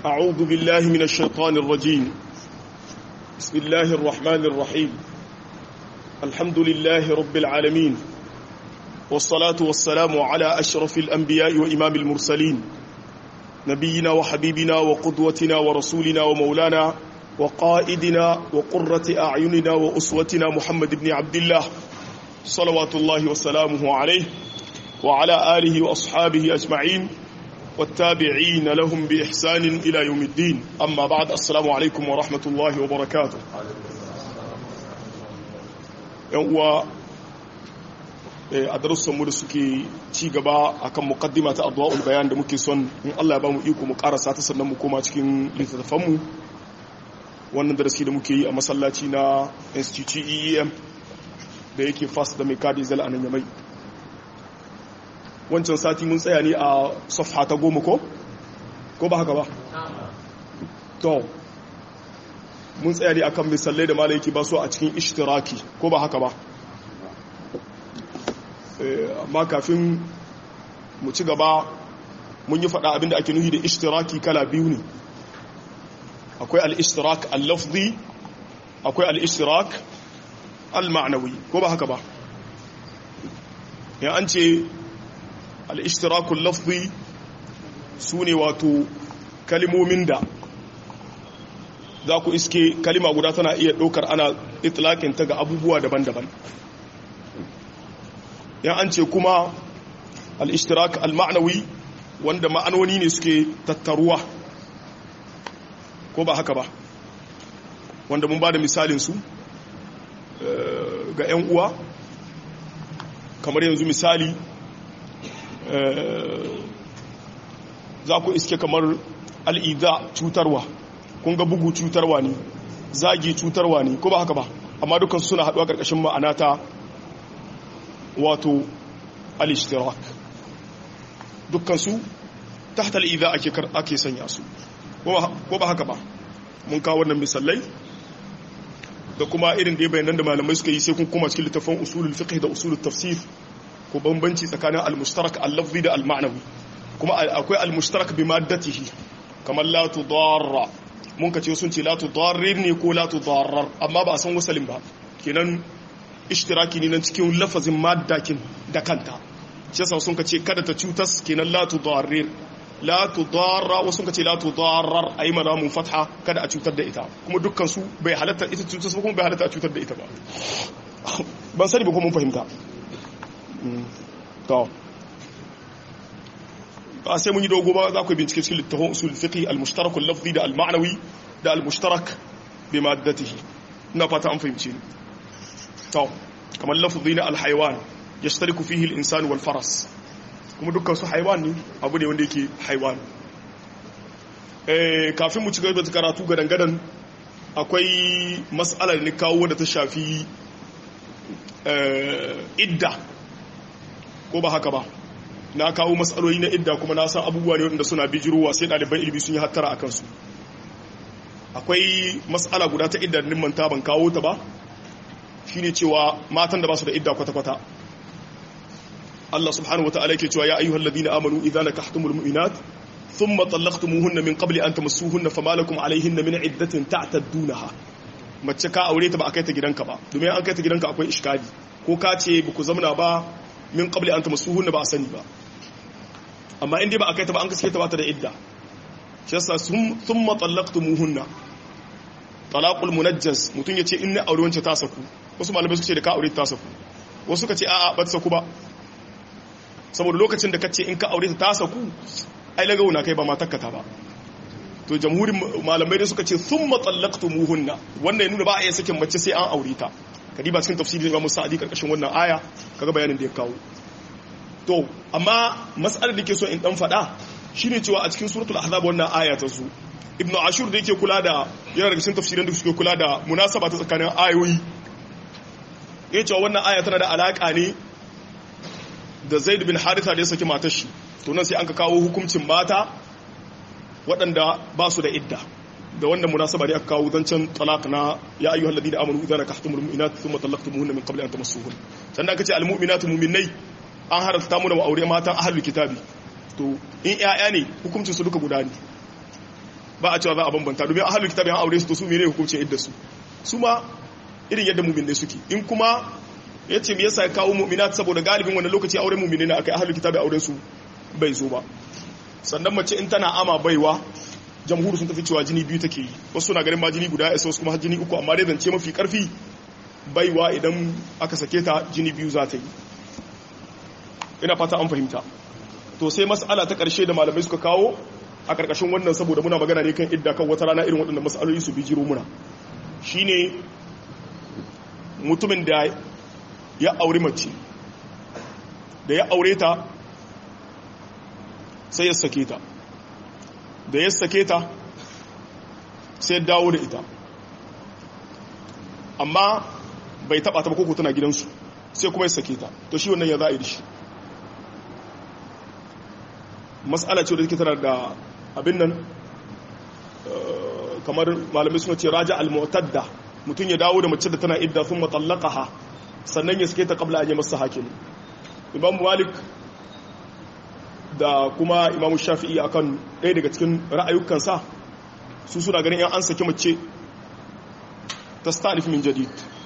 أعوذ بالله من الشيطان الرجيم بسم الله الرحمن الرحيم الحمد لله رب العالمين والصلاة والسلام على أشرف الأنبياء وإمام المرسلين نبينا وحبيبنا وقدوتنا ورسولنا ومولانا وقائدنا وقرة أعيننا وأسوتنا محمد بن عبد الله صلوات الله وسلامه عليه وعلى آله وأصحابه أجمعين والتابعين لهم بإحسان إلى يوم الدين أما بعد السلام عليكم ورحمة الله وبركاته يوم a darussanmu da suke ci gaba akan muqaddima ta adwa'ul bayan da muke son in Allah ya ba mu iko mu karasa ta sannan mu koma cikin littattafanmu wannan darasi da muke yi a masallaci na institute EEM da yake fast da mai kadi zal anan yamai wancan sati mun tsaya ne a safha ta goma ko ko ba haka ba to mun tsaya ne akan misalai da malai yake ba su a cikin ishtiraki ko ba haka ba amma kafin mu ci gaba mun yi faɗa abinda ake nuhi da ishtiraki kala biyu ne akwai al-ishtirak al-lafzi akwai al-ishtirak al-ma'nawi ko ba haka ba ya an ce al-ishtirak al-lafzi su ne wato kalimomin da za ku iske kalima guda tana iya ɗaukar ana itlaƙin ta ga abubuwa daban-daban yan an ce kuma al-ishtirak al-ma'nawi wanda ma'anoni ne suke tattaruwa ko ba haka ba wanda mun ba da misalin su ga 'yan uwa kamar yanzu misali za ku iske kamar al'iza cutarwa kun ga bugu cutarwa ne zagi cutarwa ne ko ba haka ba amma dukkan suna haɗuwa ƙarƙashin ma'ana ta wato al-ishtirak dukkansu tahta al-idha ake ake sanya su ko ba haka ba mun kawo wannan misalai da kuma irin da bayanan da malamai suka yi sai kun kuma cikin littafin usulul fiqh da usulul tafsir ko bambanci tsakanin al-mushtarak al-lafzi da al-ma'nawi kuma akwai al-mushtarak bi maddatihi kamar la tudarra mun kace sun ce la tudarrir ne ko la tudarrar amma ba a san wasalin ba kenan ishtiraki ne nan cikin lafazin maddakin da kanta shi yasa sun kace kada ta cutas kenan la tudarrir la tudarra wasu kace la tudarrar ayi mana mun fatha kada a cutar da ita kuma dukkan su bai halatta ita cutas kuma bai halatta a cutar da ita ba ban sani ba ko mun fahimta to ba sai mun yi dogo ba za ku bincike cikin littafin usul fiqh al-mushtarak al-lafzi da al-ma'nawi da al-mushtarak bi maddatihi ina fata an fahimce ni to kamar lafzi na alhaiwan ya shtariku fihi al-insan wal faras kuma dukkan su haiwan ne abu ne wanda yake haiwan eh kafin mu ci gaba da karatu gadan gadan akwai mas'alar ne kawo da ta shafi idda ko ba haka ba na kawo mas'aloli na idda kuma na san abubuwa ne wanda suna bijirowa sai ɗaliban ilimi sun yi hattara a kansu akwai mas'ala guda ta idda din manta ban kawo ta ba shine cewa matan da ba su da idda kwata-kwata Allah subhanahu wa ta'ala yake cewa ya ayyuhal ladina amanu idza nakahtumul mu'minat thumma talaqtumuhunna min qabli an tamassuhunna fama lakum alayhinna min iddatin ta'taddunaha mace ka aure ta ba a kai ta gidanka ba domin an kai ta gidanka akwai iskali ko ka ce ba ku zamana ba min qabli an tamassuhunna ba a sani ba amma in dai ba a kai ta ba an gaske ta ba ta da idda shi yasa thumma talaqtumuhunna talaqul munajjas mutun yace in na aure wance ta saku wasu malamai suka ce da ka aure ta saku wasu suka ce a'a ba ta saku ba saboda lokacin da kace in ka aure ta saku ai lagawo na kai ba matarka ta ba to jamhurin malamai da suka ce thumma talaqtumuhunna wannan ya nuna ba a iya sakin mace sai an aure ta kadi ba cikin tafsirin Imam Sa'di karkashin wannan aya kaga bayanin da ya kawo to amma mas'alar da ke so in dan fada shine cewa a cikin suratul ahzab wannan aya ta zo ibnu ashur da yake kula da yana daga cikin tafsirin da suke kula da munasaba ta tsakanin ayoyi yace cewa wannan aya tana da alaka ne da zaid bin haritha da ya saki matar shi to nan sai an ka kawo hukuncin mata waɗanda ba su da idda da wannan munasaba ne aka kawo zancen talaq na ya ayyuhal ladina amanu idza nakahtumul mu'minat thumma talaqtumuhunna min qabli an tamassuhun sannan aka ce al mu'minatu mu'minai an haramta mu da mu aure matan ahlul kitabi to in ƴaƴa ne hukuncin su duka guda ne ba a cewa za a bambanta domin ahlul kitabi an aure su to su menene hukuncin idda su su ma irin yadda mu'minai suke in kuma yace me yasa ya kawo mu'minat saboda galibin wannan lokaci auren mu'minai ne akai ahlul kitabi auren su bai zo ba sannan mace in tana ama baiwa jamhuri sun tafi cewa jini biyu take yi wasu suna ganin ma jini guda ya wasu kuma jini uku amma dai zance mafi karfi baiwa idan aka sake ta jini biyu za ta yi ina fata an fahimta to sai mas'ala ta karshe da malamai suka kawo a karkashin wannan saboda muna magana ne kan idda kan wata rana irin waɗannan mas'aloli su bijiro muna shine mutumin da ya aure mace da ya aure ta sai ya sake ta da ya sake ta sai ya dawo da ita amma bai taba ta ba koko tana gidansu sai kuma ya sake ta to shi wannan ya za a yi da shi matsala ce da take tana da abin nan kamar malamai suna ce raja al-mu'tadda mutum ya dawo da mace da tana idda sun matallaqaha sannan ya sake ta qabla an yi masa hakim imam malik da kuma imam shafi'i akan ɗaya daga cikin ra'ayukansa su suna ganin yan an saki mace ta stanif min jadid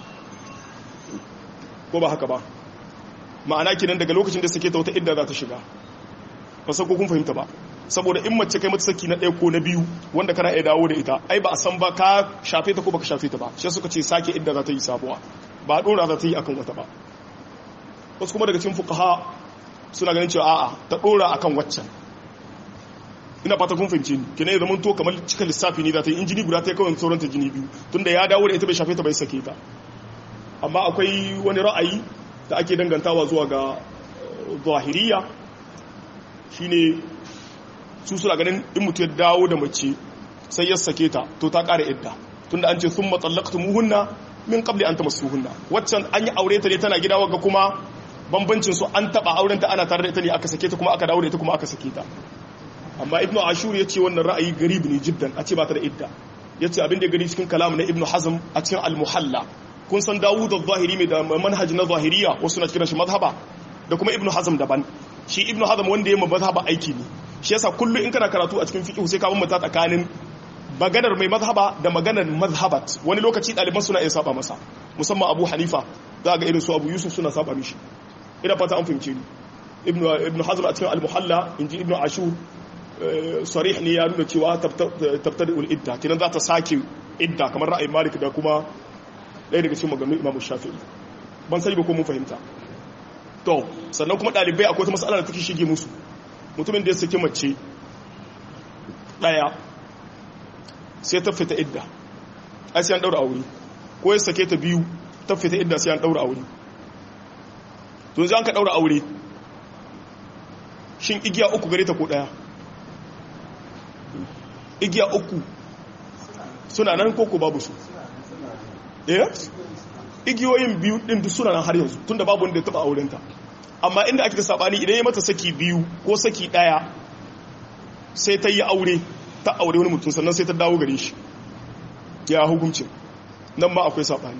ko ba haka ba ma'ana kinan daga lokacin da sake ta wata idda za ta shiga ba san ko kun fahimta ba saboda in mace kai mata saki na ɗaya ko na biyu wanda kana iya dawo da ita ai ba a san ba ka shafe ta ko baka shafe ta ba shi suka ce sake idda za ta yi sabuwa ba dora za ta yi akan wata ba wasu kuma daga cikin fuqaha suna ganin cewa a'a ta dora akan waccan ina fata kun fahimce ni kina ya zama to kamar cikin lissafi ne za ta yi in jini guda ta yi kawai sauran ta jini biyu tunda ya dawo da ita bai shafe ta bai sake ta amma akwai wani ra'ayi da ake dangantawa zuwa ga zahiriya shine su suna ganin in mutu ya dawo da mace sai ya sake ta to ta ƙara idda tunda an ce sun matsallakta muhunna min qabli an tamassuhunna waccan an yi aure ta ne tana gida wagga kuma bambancin su an taba auren ta ana tare da ita ne aka sake ta kuma aka dawo da ita kuma aka sake ta amma ibnu ashur yace wannan ra'ayi garib ne jiddan a ce ba ta da idda yace abin da ya gani cikin kalam na ibnu hazm a cikin al-muhalla kun san dawud az-zahiri mai da manhaj na zahiriya wasu na kiran shi mazhaba da kuma ibnu hazm daban shi ibnu hazm wanda ya mazhaba aiki ne shi yasa kullu in kana karatu a cikin fiqh sai ka bambanta tsakanin maganar mai mazhaba da maganar mazhabat wani lokaci ɗaliban suna iya saba masa musamman abu hanifa za ga irin su abu yusuf suna saba mishi ina fata an fahimce ni ibnu hazm a cikin al-muhalla inji ibnu ashur sarih ne ya nuna cewa tabtadi ul idda kinan za ta sake idda kamar ra'ayin malik da kuma ɗaya daga cikin maganganun imamu shafi'i ban sani ba ko mun fahimta to sannan kuma ɗalibai akwai wata matsala da take shige musu mutumin da ya saki mace ɗaya sai ta fita idda ai sai an ɗaura aure ko ya sake ta biyu ta fita idda sai an ɗaura aure to yanzu an ka ɗaura aure shin igiya uku gare ta ko ɗaya igiya uku suna nan koko babu su eh igiyoyin biyu din duk suna nan har yanzu tunda babu wanda ya taba aurenta amma inda ake da sabani idan ya mata saki biyu ko saki daya sai ta yi aure ta aure wani mutum sannan sai ta dawo gare shi ya hukuncin nan ma akwai sabani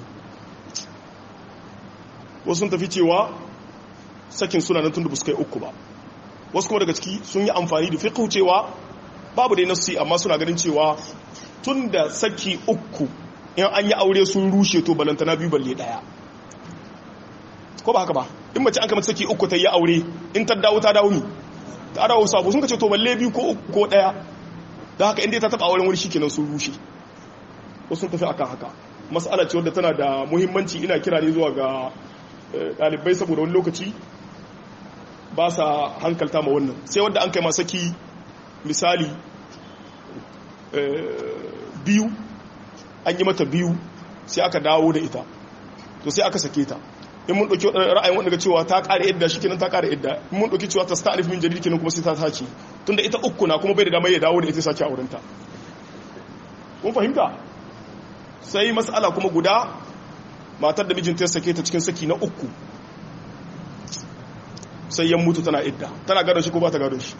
wasu sun tafi cewa sakin suna nan tunda ba su kai uku ba wasu kuma daga ciki sun yi amfani da fiqh cewa babu dai nassi amma suna ganin cewa tunda saki uku in an yi aure sun rushe to balantana biyu balle daya ko ba haka ba in mace an kama saki uku ta yi aure in ta dawo ta dawo ni ta dawo sabo sun kace to balle biyu ko uku ko daya da haka inda ta taba auren wani shikenan sun rushe wasu sun tafi akan haka mas'ala ce wadda tana da muhimmanci ina kira ne zuwa ga dalibai saboda wani lokaci ba sa hankalta ma wannan sai wanda an kai ma saki misali biyu an yi mata biyu sai aka dawo da ita to sai aka sake ta in mun ɗauki ra'ayin wanda ga cewa ta ƙare idda shi kenan ta ƙare idda in mun ɗauki cewa ta sta'arif min jaridi kenan kuma sai ta sace tunda ita uku na kuma bai da damar ya dawo da ita sake aurenta kun fahimta sai mas'ala kuma guda matar da mijinta ya sake ta cikin saki na uku sai yan mutu tana idda tana gadon shi ko ba ta gadon shi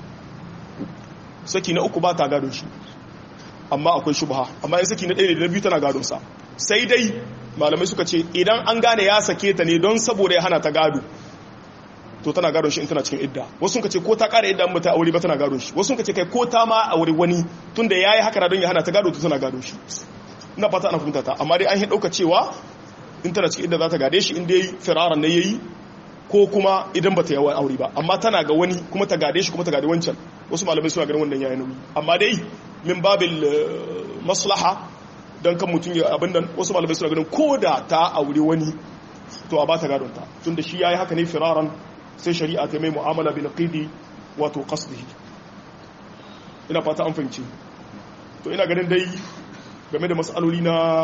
saki na uku ba ta gadon shi amma akwai shubha amma yin saki na ɗaya da na biyu tana gadon sa sai dai malamai suka ce idan an gane ya sake ta ne don saboda ya hana ta gado to tana gadon shi in tana cikin idda wasu sun ce ko ta ƙara idda mata aure ba tana gadon shi wasu sun ce kai ko ta ma aure wani tunda yayi haka don ya hana ta gado to tana gadon shi ina fata ana fahimta ta amma dai an yi dauka cewa in tana cikin idda za ta gade shi in dai firaran ne yayi ko kuma idan bata yawan aure ba amma tana ga wani kuma ta gade shi kuma ta gade wancan wasu malamai suna ganin wannan yayin nauyi amma dai min babil maslaha dan kan mutum ya abin nan wasu malamai suna ganin ko da ta aure wani to a ba ta gadon ta tunda shi yayi haka ne firaran sai shari'a ta mai mu'amala bil qidi wato qasdihi ina fata an fahimci to ina ganin dai game da mas'aloli na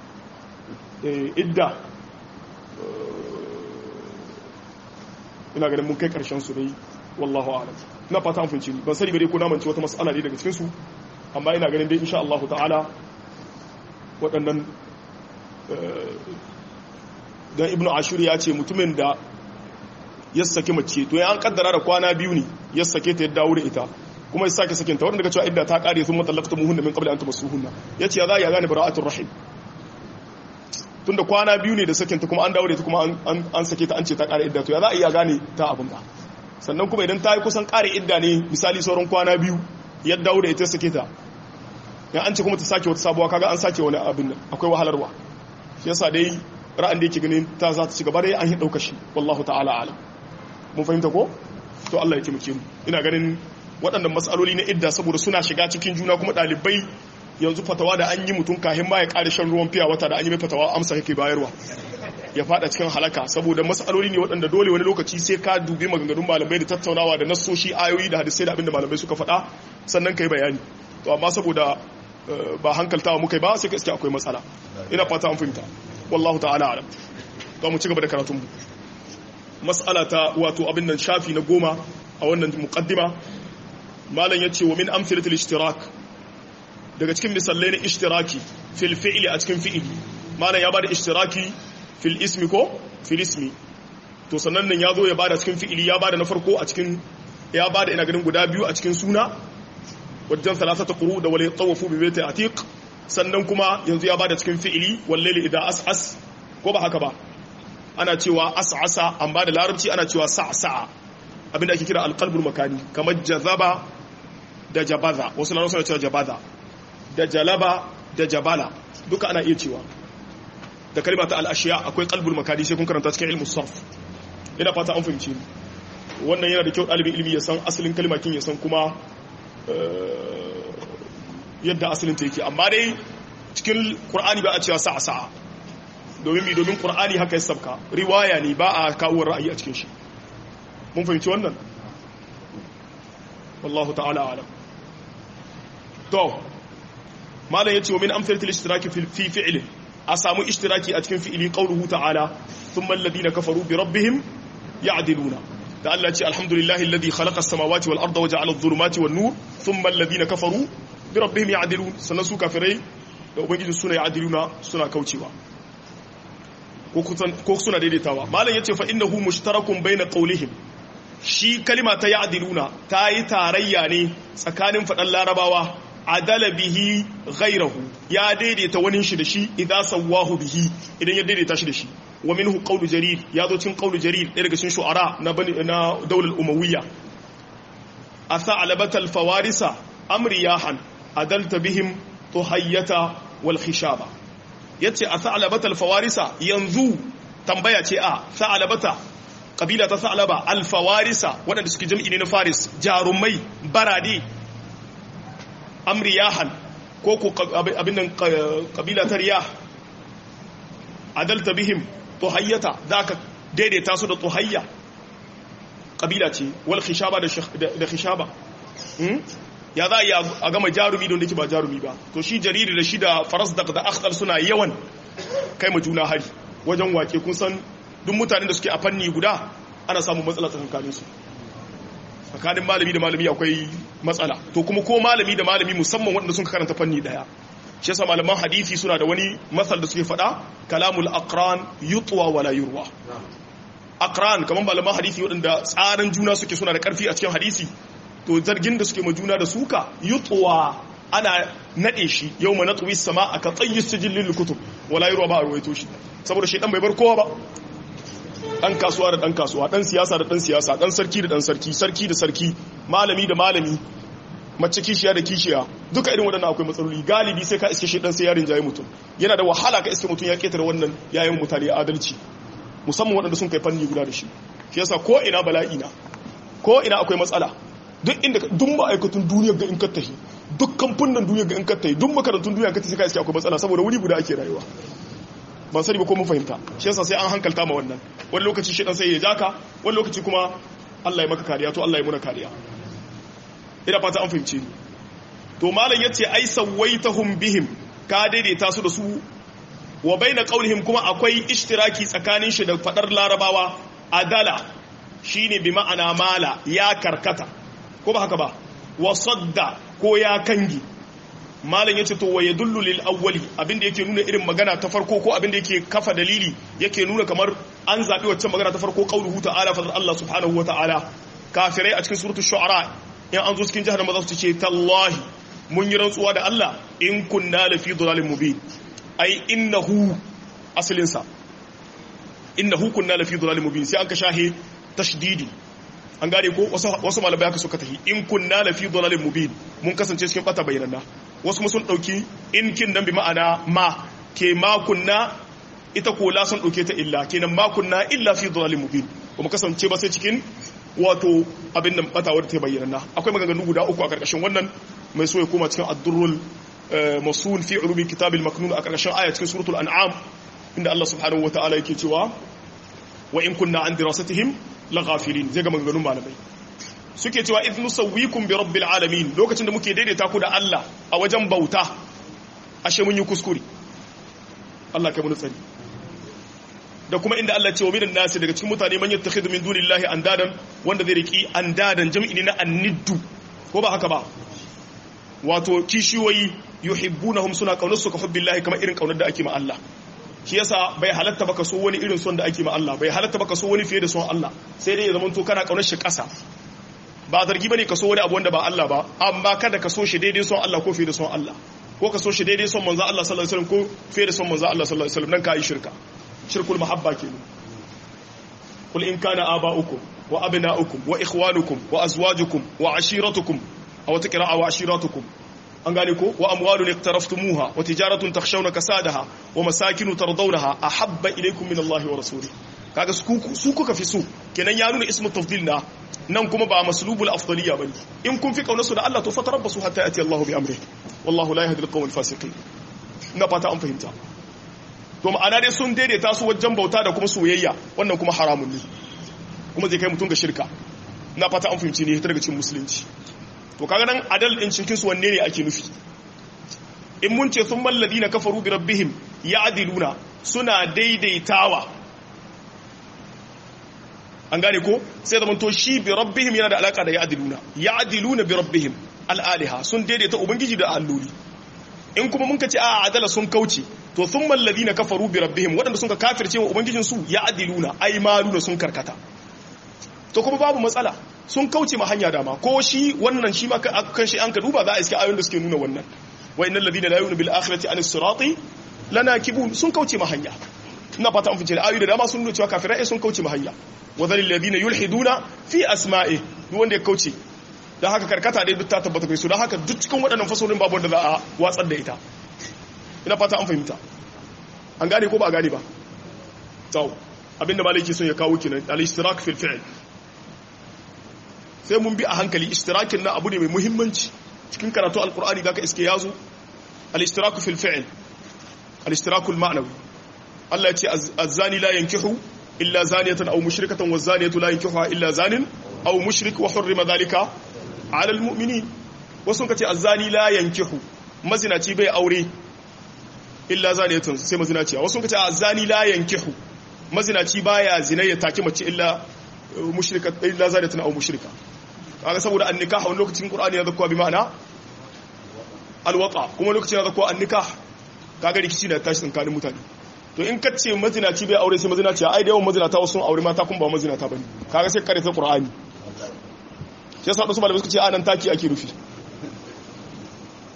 idda ina ganin mun kai karshen su dai wallahu a'lam ina fata an fahimci ban sani ba dai ko na mance wata mas'ala ne daga cikin su amma ina ganin dai insha Allah ta'ala waɗannan dan ibnu ashur ya ce mutumin da ya saki mace to ya an kaddara da kwana biyu ne ya sake ta ya dawo da ita kuma ya sake sakinta wanda daga cewa idda ta kare sun matallafta muhunna min qabli an tamassuhunna yace ya za ya gane bara'atul rahim tunda kwana biyu ne da sakinta kuma an dawo da ita kuma an sake ta an ce ta kare idda to ya za a iya gane ta abin da sannan kuma idan ta yi kusan kare idda ne misali sauran kwana biyu ya dawo da ita sake ta ya an ce kuma ta sake wata sabuwa kaga an sake wani abin nan akwai wahalarwa shi yasa dai ra'an da yake ganin ta za ta ci gaba dai an yi ɗauka shi wallahu ta'ala alam mun fahimta ko to Allah ya taimake mu ina ganin waɗannan matsaloli na idda saboda suna shiga cikin juna kuma ɗalibai yanzu fatawa da an yi mutum kahin ma ya ƙara shan ruwan fiya wata da an yi mai fatawa amsa yake bayarwa ya fada cikin halaka saboda matsaloli ne waɗanda dole wani lokaci sai ka dubi maganganun malamai da tattaunawa da nassoshi ayoyi da hadisai da abinda malamai suka faɗa sannan kai bayani to amma saboda ba hankaltawa muka ba sai gaskiya akwai matsala ina fata an fahimta wallahu ta'ala alam to mu ci gaba da karatun mu mas'ala ta wato abin nan shafi na goma a wannan muqaddima malam yace wa min amsalatil ishtirak daga cikin misalai na ishtiraki fil fi'li a cikin fi'li malam ya bada ishtiraki fil ismi ko fil ismi to sannan nan ya zo ya bada cikin fi'li ya bada na farko a cikin ya bada ina ganin guda biyu a cikin suna wajen salasata quru da wala tawafu bi baiti atiq sannan kuma yanzu ya bada cikin fi'ili wallaili idan as'as ko ba haka ba ana cewa as'asa an bada larabci ana cewa sa'sa'a abinda ake kira alqalbul makani kamar jazaba da jabaza wasu na suna cewa jabaza da jalaba da jabala duka ana iya cewa da kalma ta al-ashiya akwai qalbul makani sai kun karanta cikin ilmus sarf ina fata an fahimci wannan yana da kyau dalibin ilimi ya san asalin kalmakin ya san kuma yadda asalin ta yake amma dai cikin qur'ani ba a cewa sa'a sa'a domin mi domin qur'ani haka ya sabka riwaya ne ba a kawo ra'ayi a cikin shi mun fahimci wannan wallahu ta'ala alam to malam yace wa min amsalatil ishtiraki fi fi'li a samu ishtiraki a cikin fi'ili qawluhu ta'ala thumma alladhina kafaru bi rabbihim ya'diluna da Allah ce alhamdulillahi alladhi khalaqa as-samawati wal arda wa ja'ala adh-dhulumati wan nur thumma alladhina kafaru bi rabbihim ya'dilun sannan su kafirai da ubangiji suna ya'diluna suna kaucewa ko suna daidaitawa malam yace fa innahu mushtarakun bayna qawlihim shi kalima ta ya'diluna ta yi tarayya ne tsakanin fadan larabawa adala bihi ghayrahu ya daidaita wani shi da shi idan sawahu bihi idan ya daidaita shi da shi wa minhu qawlu jarir ya zo cikin qawlu jarir ɗaya daga cikin shu'ara na bani na daular umawiyya asa alabatal fawarisa amriyahan adalta bihim tuhayyata wal khishaba yace asa alabatal fawarisa yanzu tambaya ce a sa'alabata kabila ta sa'alaba al fawarisa waɗanda suke jam'i ne na faris jarumai barade amriyahan ko ko abin nan kabila ta riyah adalta bihim tuhayyata da ka daidaita su da tuhayya kabila ce wal khishaba da khishaba ya za a gama jarumi don da ke ba jarumi ba to shi jariri da shi da faras da akhtar suna yawan kai ma juna hari wajen wake kun san duk mutanen da suke a fanni guda ana samun matsala tsakanin su tsakanin malami da malami akwai matsala to kuma ko malami da malami musamman waɗanda sun karanta fanni daya shi yasa malaman hadisi suna da wani masal da suke faɗa kalamul aqran yutwa wala yurwa aqran kaman malaman hadisi waɗanda tsarin juna suke suna da ƙarfi a cikin hadisi to zargin da suke ma juna da suka yutwa ana nade shi yawma natwi sama aka tsayi sijillil kutub wala yurwa ba a ruwaito shi saboda shedan bai bar kowa ba dan kasuwa da dan kasuwa dan siyasa da dan siyasa dan sarki da dan sarki sarki da sarki malami da malami mace kishiya da kishiya duka irin waɗannan akwai matsaloli galibi sai ka iske shi dan sai yarin jayi mutum yana da wahala ka iske mutum ya ketare wannan yayin mutane adalci musamman waɗanda sun kai fanni guda da shi shi yasa ko ina bala'i na ko ina akwai matsala duk inda duk ma'aikatun duniya ga in ka tahi duk kamfunan duniya ga in ka tahi duk makarantun duniya ka tahi sai ka iske akwai matsala saboda wuri guda ake rayuwa ban sani ba ko mun fahimta shi yasa sai an hankalta ma wannan wani lokaci shi dan sai ya jaka wani lokaci kuma Allah ya maka kariya to Allah ya muna kariya ina fata an fahimce ni to malam yace ai sawaitahum bihim ka daidaita su da su wa baina qaulihim kuma akwai ishtiraki tsakanin shi da fadar larabawa adala shine bi ma'ana mala ya karkata ko ba haka ba wa sadda ko ya kangi malam yace to wa yadullu lil awwali abinda yake nuna irin magana ta farko ko abinda yake kafa dalili yake nuna kamar an zabi wacce magana ta farko qauluhu ta'ala fa Allah subhanahu wa ta'ala kafirai a cikin suratul shu'ara in an zo cikin jahannama za su ce tallahi mun yi rantsuwa da Allah in kunna la fi dhalalin mubin ai innahu asalin sa innahu kunna la fi dhalalin mubin sai an ka shahe tashdidi an gane ko wasu malamai aka suka tahi in kunna la fi dhalalin mubin mun kasance cikin bata bayyana wasu mun sun dauki in kin nan bi ma'ana ma ke ma kunna ita ko la sun dauke ta illa kenan ma kunna illa fi dhalalin mubin kuma kasance ba sai cikin wato abin nan bata wadda ta bayyana akwai maganganu guda uku a karkashin wannan mai so ya koma cikin ad-durrul masul fi ulumi kitabil maknun a karkashin aya cikin suratul an'am inda Allah subhanahu wataala yake cewa wa in kunna an dirasatihim laghafilin zai ga maganganun malamai suke cewa idh nusawwikum bi rabbil alamin lokacin da muke daidaita ku da Allah a wajen bauta ashe mun yi kuskure Allah kai mun tsari da kuma inda Allah ce wa minan nasi daga cikin mutane man yattakhidhu min dunillahi andadan wanda zai riki andadan jam'i ne na anniddu ko ba haka ba wato kishiyoyi yuhibbunahum suna kaunar su ka hubbillahi kamar irin kaunar da ake ma Allah shi yasa bai halatta baka so wani irin son da ake ma Allah bai halatta baka so wani fiye da son Allah sai dai ya zama to kana kaunar shi kasa ba zargi bane ka so wani abu wanda ba Allah ba amma kada ka so shi daidai son Allah ko fiye da son Allah ko ka so shi daidai son manzo Allah sallallahu alaihi wasallam ko fiye da son manzo Allah sallallahu alaihi wasallam nan ka yi shirka shirkul mahabba kenan qul in kana aba'ukum wa abna'ukum wa ikhwanukum wa azwajukum wa ashiratukum aw taqra'a wa ashiratukum an gane ko wa amwalun iqtaraftumuha wa tijaratun takhshawna kasadaha wa masakinu tardawnaha ahabba ilaykum min Allah wa rasulih kaga su kuka fi su kenan ya nuna ismu tafdil na nan kuma ba maslubul afdaliya bane in kun fi kaunarsu da Allah to fatarabbasu hatta yati Allah bi amrihi wallahu la yahdi al-qawm al-fasiqin ina fata an fahimta to ma'ana dai sun daidaita su wajen bauta da kuma soyayya wannan kuma haramun ne kuma zai kai mutum ga shirka na fata an fahimci ne ta daga cikin musulunci to kaga nan adal din cikin su wanne ne ake nufi in mun ce sun malladi na kafaru bi rabbihim ya'diluna suna daidaitawa an gane ko sai da to shi bi rabbihim yana da alaka da ya'diluna ya'diluna bi rabbihim al-aliha sun daidaita ubangiji da alloli in kuma mun ka ce a adala sun kauce to sun mallazi na kafaru bi rabbihim waɗanda sun ka kafirce wa ubangijinsu ya adiluna ai maluna sun karkata to kuma babu matsala sun kauce ma hanya dama ko shi wannan shi ma kan shi an ka duba za a iske ayoyin da suke nuna wannan wa innal ladina la yu'minu bil akhirati an sirati lanakibun sun kauce ma hanya ina fata an fice da ayoyi da dama sun nuna cewa kafirai sun kauce ma hanya wa dhalil ladina yulhiduna fi asma'i duk wanda ya kauce dan haka karkata dai duk ta tabbata kai su dan haka duk cikin waɗannan fasalin babu wanda za a watsar da ita ina fata an fahimta an gane ko ba a gane ba tau abinda malaki sun ya kawo kenan al-ishtirak fil fi'l sai mun bi a hankali ishtirakin na abu ne mai muhimmanci cikin karatu alqur'ani zaka iske yazo al-ishtirak fil fi'l al-ishtirak al-ma'nawi Allah ya ce az-zani la yankihu illa zaniyatan aw mushrikatan waz-zaniyatu la yankihuha illa zanin aw mushrik wa hurrima dhalika 'ala al-mu'minin wasu kace az-zani la yankihu mazinaci bai aure illa zaniyatun sai mazinaciya wasu kace az-zani la yankihu mazinaci baya zina ya taki mace illa mushrika illa zaniyatun aw mushrika kaga saboda an-nikah wani lokacin qur'ani ya zakwa bi ma'ana al-wata kuma lokacin ya zakwa an-nikah kaga rikici da tashi tsakanin mutane to in ka ce mazinaci bai aure sai mazinaciya ai da yawan mazinata wasu aure mata kun ba mazinata bane kaga sai kare ta qur'ani shi yasa wasu malamai suka ce anan taki ake rufi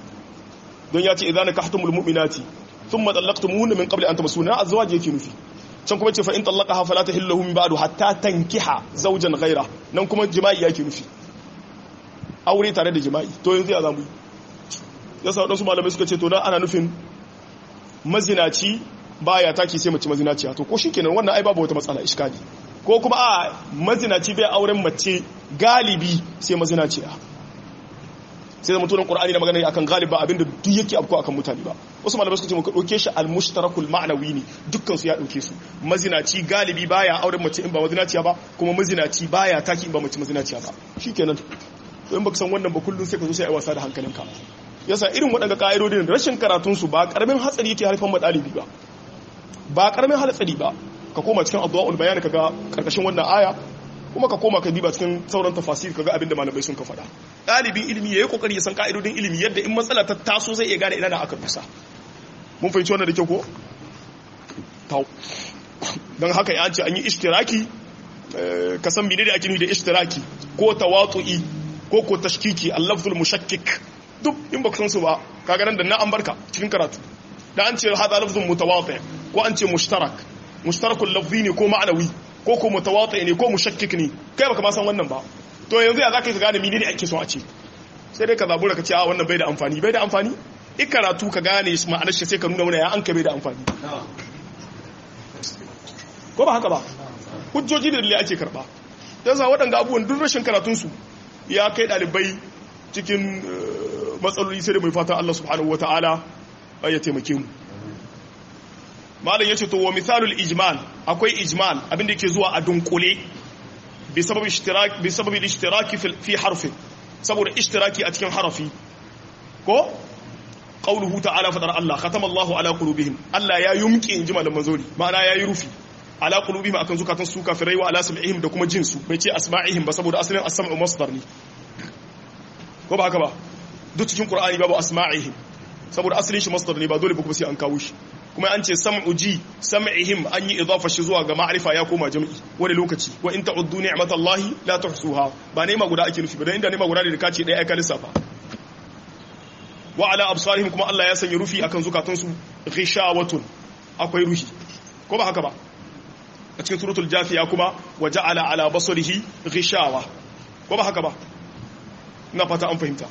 don ya ce idan nakahtumul mu'minati thumma talaqtumuhunna min qabli an tamassunna azwaji yake nufi can kuma ce fa in talaqaha fala tahillu min ba'du hatta tankiha zawjan ghaira nan kuma jima'i yake nufi aure tare da jima'i to yanzu ya zamu yasa wadansu malamai suka ce to dan ana nufin mazinaci baya taki sai mace mazinaciya to ko shikenan wannan ai babu wata matsala iskali ko kuma a mazinaci bai auren mace galibi sai mazinaciya sai da mutunan qur'ani da magana akan galiba abinda duk yake afko akan mutane ba wasu malamai suka ce muka dauke shi al-mushtarakul ma'nawi ne dukkan su ya dauke su mazinaci galibi baya auren mace in ba mazinaciya ba kuma mazinaci baya taki in ba mace mazinaciya ba shikenan to in baka san wannan ba kullun sai ka zo sai ai wasa da hankalinka yasa irin waɗanda ka'idodin rashin karatun su ba karamin hatsari yake haifar ma ɗalibi ba ba karamin hatsari ba ka koma cikin addu'a'ul bayan kaga karkashin wannan aya kuma ka koma ka diba cikin sauran tafasir kaga abinda malamai sun ka faɗa ɗalibin ilimi yayi kokari ya san ka'idodin ilimi yadda in matsala ta taso zai iya gane ina da aka dusa mun fahimci wannan da kyau ko tau dan haka ya ce an yi ishtiraki ka san menene ake nufi da ishtiraki ko tawatu'i ko ko tashkiki al-lafzul mushakkik duk in baka san su ba kaga nan da na an barka cikin karatu da an ce hada lafzun mutawati ko an ce mushtarak mushtarakul lafzi ne ko ma'anawi ko ko mutawati ne ko mushakkik ne kai baka ma san wannan ba to yanzu ya zaka yi gane menene ake so a ce sai dai ka zabura ka ce a wannan bai da amfani bai da amfani in karatu ka gane shi ma'anar shi sai ka nuna mana ya an ka bai da amfani ko ba haka ba hujjoji da dalilai ake karba yasa waɗanda abubuwan duk rashin karatunsu ya kai ɗalibai cikin matsaloli sai da mai fatan Allah subhanahu wataala ya taimake mu malam yace to wa misalul ijmal akwai ijmal abinda yake zuwa a dunkule bi sababi ishtirak bi sababi ishtiraki fi harfi saboda ishtiraki a cikin harafi ko qauluhu ta'ala fadar Allah khatama Allahu ala qulubihim Allah ya yumki inji malam manzori ma'ana yayi rufi ala qulubihim akan zukatan su kafirai wa ala sam'ihim da kuma jinsu bai ce asma'ihim ba saboda asalin as-sam'u masdar ne ko ba haka ba duk cikin qur'ani babu asma'ihim saboda asalin shi masdar ne ba dole ba kuma sai an kawo shi kuma an ce sam'u ji sam'ihim an yi idafa shi zuwa ga ma'rifa ya koma jam'i wani lokaci wa in ta'uddu ni'matallahi la tuhsuha ba nema guda ake nufi ba dan inda nema guda ne da kace dai ai ka lissafa wa ala absarihim kuma Allah ya sanya rufi akan zukatansu ghishawatun akwai ruhi ko ba haka ba a cikin suratul jafiya kuma wa ja'ala ala basarihi ghishawa ko ba haka ba ina fata an fahimta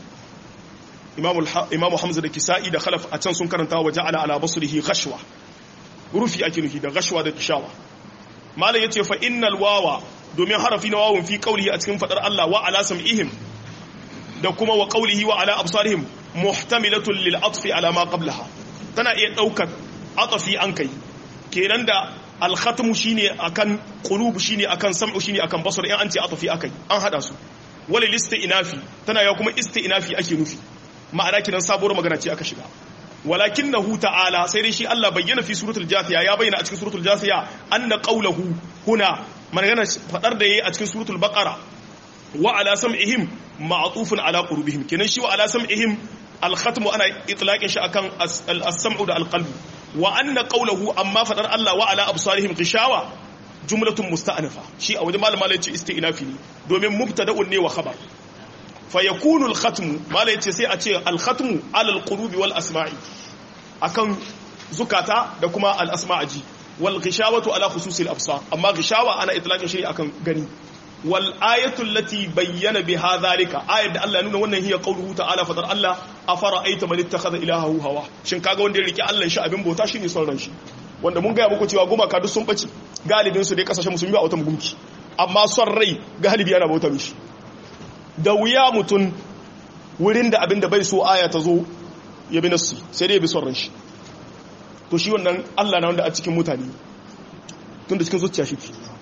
imamu hamza da kisa'i da khalaf a can sun karanta wa ja'ala ala basrihi ghashwa rufi ake nufi da ghashwa da kishawa malam yace fa innal wawa domin harafi na wawun fi qawlihi a cikin fadar Allah wa ala sam'ihim da kuma wa qawlihi wa ala absarihim muhtamilatun lil atfi ala ma qablaha tana iya daukar atafi an kai kenan da al khatmu shine akan qulub shine akan sam'u shine akan basar in an ce atafi akai an hada su wal isti'nafi tana ya kuma isti'nafi ake nufi ma'ana kinan sabuwar magana ce aka shiga walakinahu ta'ala sai dai shi Allah bayyana fi suratul jathiya ya bayyana a cikin suratul jathiya anna qawluhu huna magana fadar da yayi a cikin suratul baqara wa ala sam'ihim ma'tufun ala qulubihim kinan shi wa ala sam'ihim al-khatm ana itlaqin shi akan as-sam'u da al-qalb wa anna qawluhu amma fadar Allah wa ala absarihim ghishawa jumlatun musta'nafa shi a wajen malama yace isti'nafi ne domin mubtada'un ne wa khabar fayakunu al-khatmu mala yace sai a ce al-khatmu ala al-qulubi wal asma'i akan zukata da kuma al-asma'aji wal ghishawatu ala khususi al-absar amma ghishawa ana itlaqin shi akan gani wal ayatu allati bayyana biha dhalika ayat da Allah ya nuna wannan hiya qawluhu ta'ala fadar Allah afara aita man ittakhadha ilahahu hawa shin kaga wanda ya rike Allah shi abin bauta shine son ran shi wanda mun ga muku cewa gumaka duk sun bace galibin su dai kasashen musulmi ba wata gumki amma son rai galibi yana bauta mishi da wuya mutum wurin da abin da bai so aya ta zo ya bi nassi sai dai ya bi son ran shi to shi wannan Allah na wanda a cikin mutane tun da cikin zuciya shi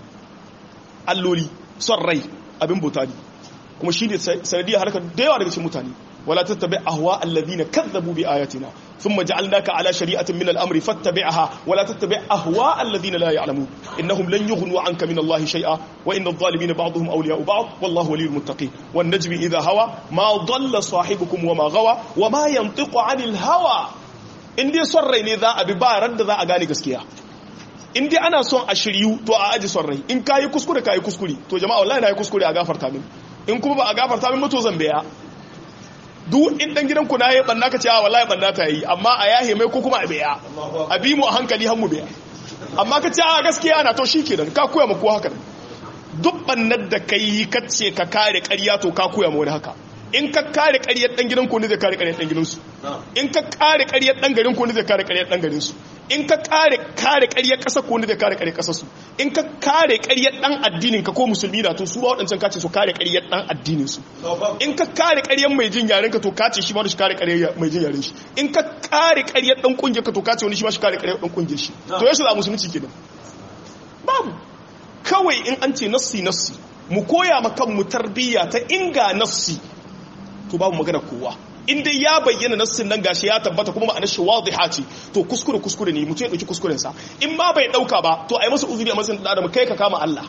alloli son rai abin bauta ne kuma shi ne sanadiyar harkar da yawa daga cikin mutane wala tattabi ahwa alladhina kazzabu bi ayatina thumma ja'alnaka ala shari'atin min al-amri fattabi'ha wala tattabi ahwa alladhina la ya'lamun innahum lan yughnu 'anka min Allah shay'a wa inna adh-dhalimina ba'dhum awliya'u ba'd wallahu waliyyul muttaqin wan najmi idha hawa ma dhalla sahibukum wa ma ghawa wa ma yantiqu 'anil hawa in dai son rai ne za a bi ba ran da za a gane gaskiya in dai ana son a shiryu to a aji son rai in kayi kuskure kayi kuskure to jama'a wallahi na yi kuskure a gafarta min in kuma ba a gafarta min mutu zan biya duk in dan gidanku na yi banna ka ce a wallahi banna ta yi amma a yahe mai ko kuma a biya a bi mu a hankali har mu biya amma ka ce a gaskiya ana to shi kenan ka koya ma kowa haka duk bannar da ka yi ka ce ka kare ƙarya to ka koya ma wani haka in ka kare ƙaryar ɗan gidan ku ne zai kare ƙaryar ɗan gidansu in ka kare ƙaryar ɗan garin ku ne zai kare ƙaryar ɗan garinsu in ka kare kare ƙaryar ƙasar ku ne zai kare ƙaryar ƙasarsu in ka kare ƙaryar ɗan addinin ka ko musulmi na to su ba waɗancan kace su kare ƙaryar ɗan addinin su in ka kare ƙaryar mai jin yaren ka to kace shi ma shi kare ƙaryar mai jin yaren shi in ka kare ƙaryar ɗan ƙungiyar ka to kace wani shi ma shi kare ƙaryar ɗan ƙungiyar shi to yaushe za musulunci kenan babu kawai in an ce nassi nassi mu koya ma kanmu tarbiyya ta inga nassi to babu magana kowa in dai ya bayyana nassin nan gashi ya tabbata kuma ma'anar shi wadiha ce to kuskure kuskure ne mutum ya dauki kuskuren sa in ma bai dauka ba to ai masa uzuri a matsayin da adam kai ka kama Allah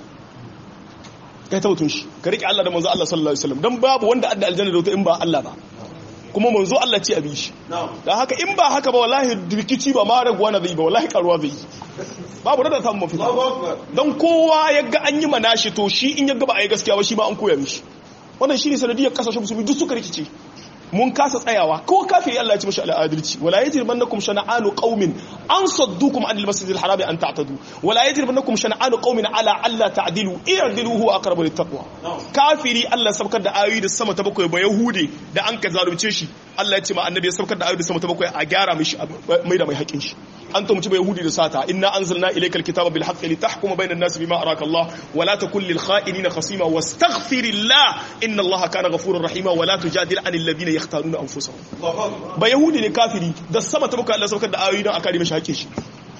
kai ta mutun shi ka rike Allah da manzo Allah sallallahu alaihi wasallam dan babu wanda adda aljanna da wata in ba Allah ba kuma manzo Allah ce abi shi dan haka in ba haka ba wallahi rikici ba ma raguwa na zai ba wallahi karuwa zai babu da samun mafita dan kowa yaga an yi manashi to shi in yaga ba a yi gaskiya ba shi ma an koya mishi wannan shine sanadiyar kasashen musulmi duk suka rikice mun kasa tsayawa ko kafiri Allah ya ci mashi al'adalci wala yajrimannakum shana'anu qaumin an saddukum anil masjidil harami an ta'tadu wala yajrimannakum shana'anu qaumin ala alla ta'dilu i'dilu huwa aqrabu littaqwa kafiri Allah sabkar da ayoyi da sama ta bakwai ba yahudi da an ka zalunce shi Allah ya ce ma annabi ya sabkar da ayoyi da sama ta bakwai a gyara mishi mai da mai haƙin shi an tumci ba yahudi da sata inna anzalna ilaykal kitaba bil haqqi litahkuma bainan nas bima araka Allah wala takul lil kha'inina khasima wastaghfirillah inna Allah kana ghafurur rahima wala tujadil anil ladina yakhtaruna anfusahum ba yahudi ne kafiri da sama ta bakwai Allah sabkar da ayoyi don a kare mishi haƙin shi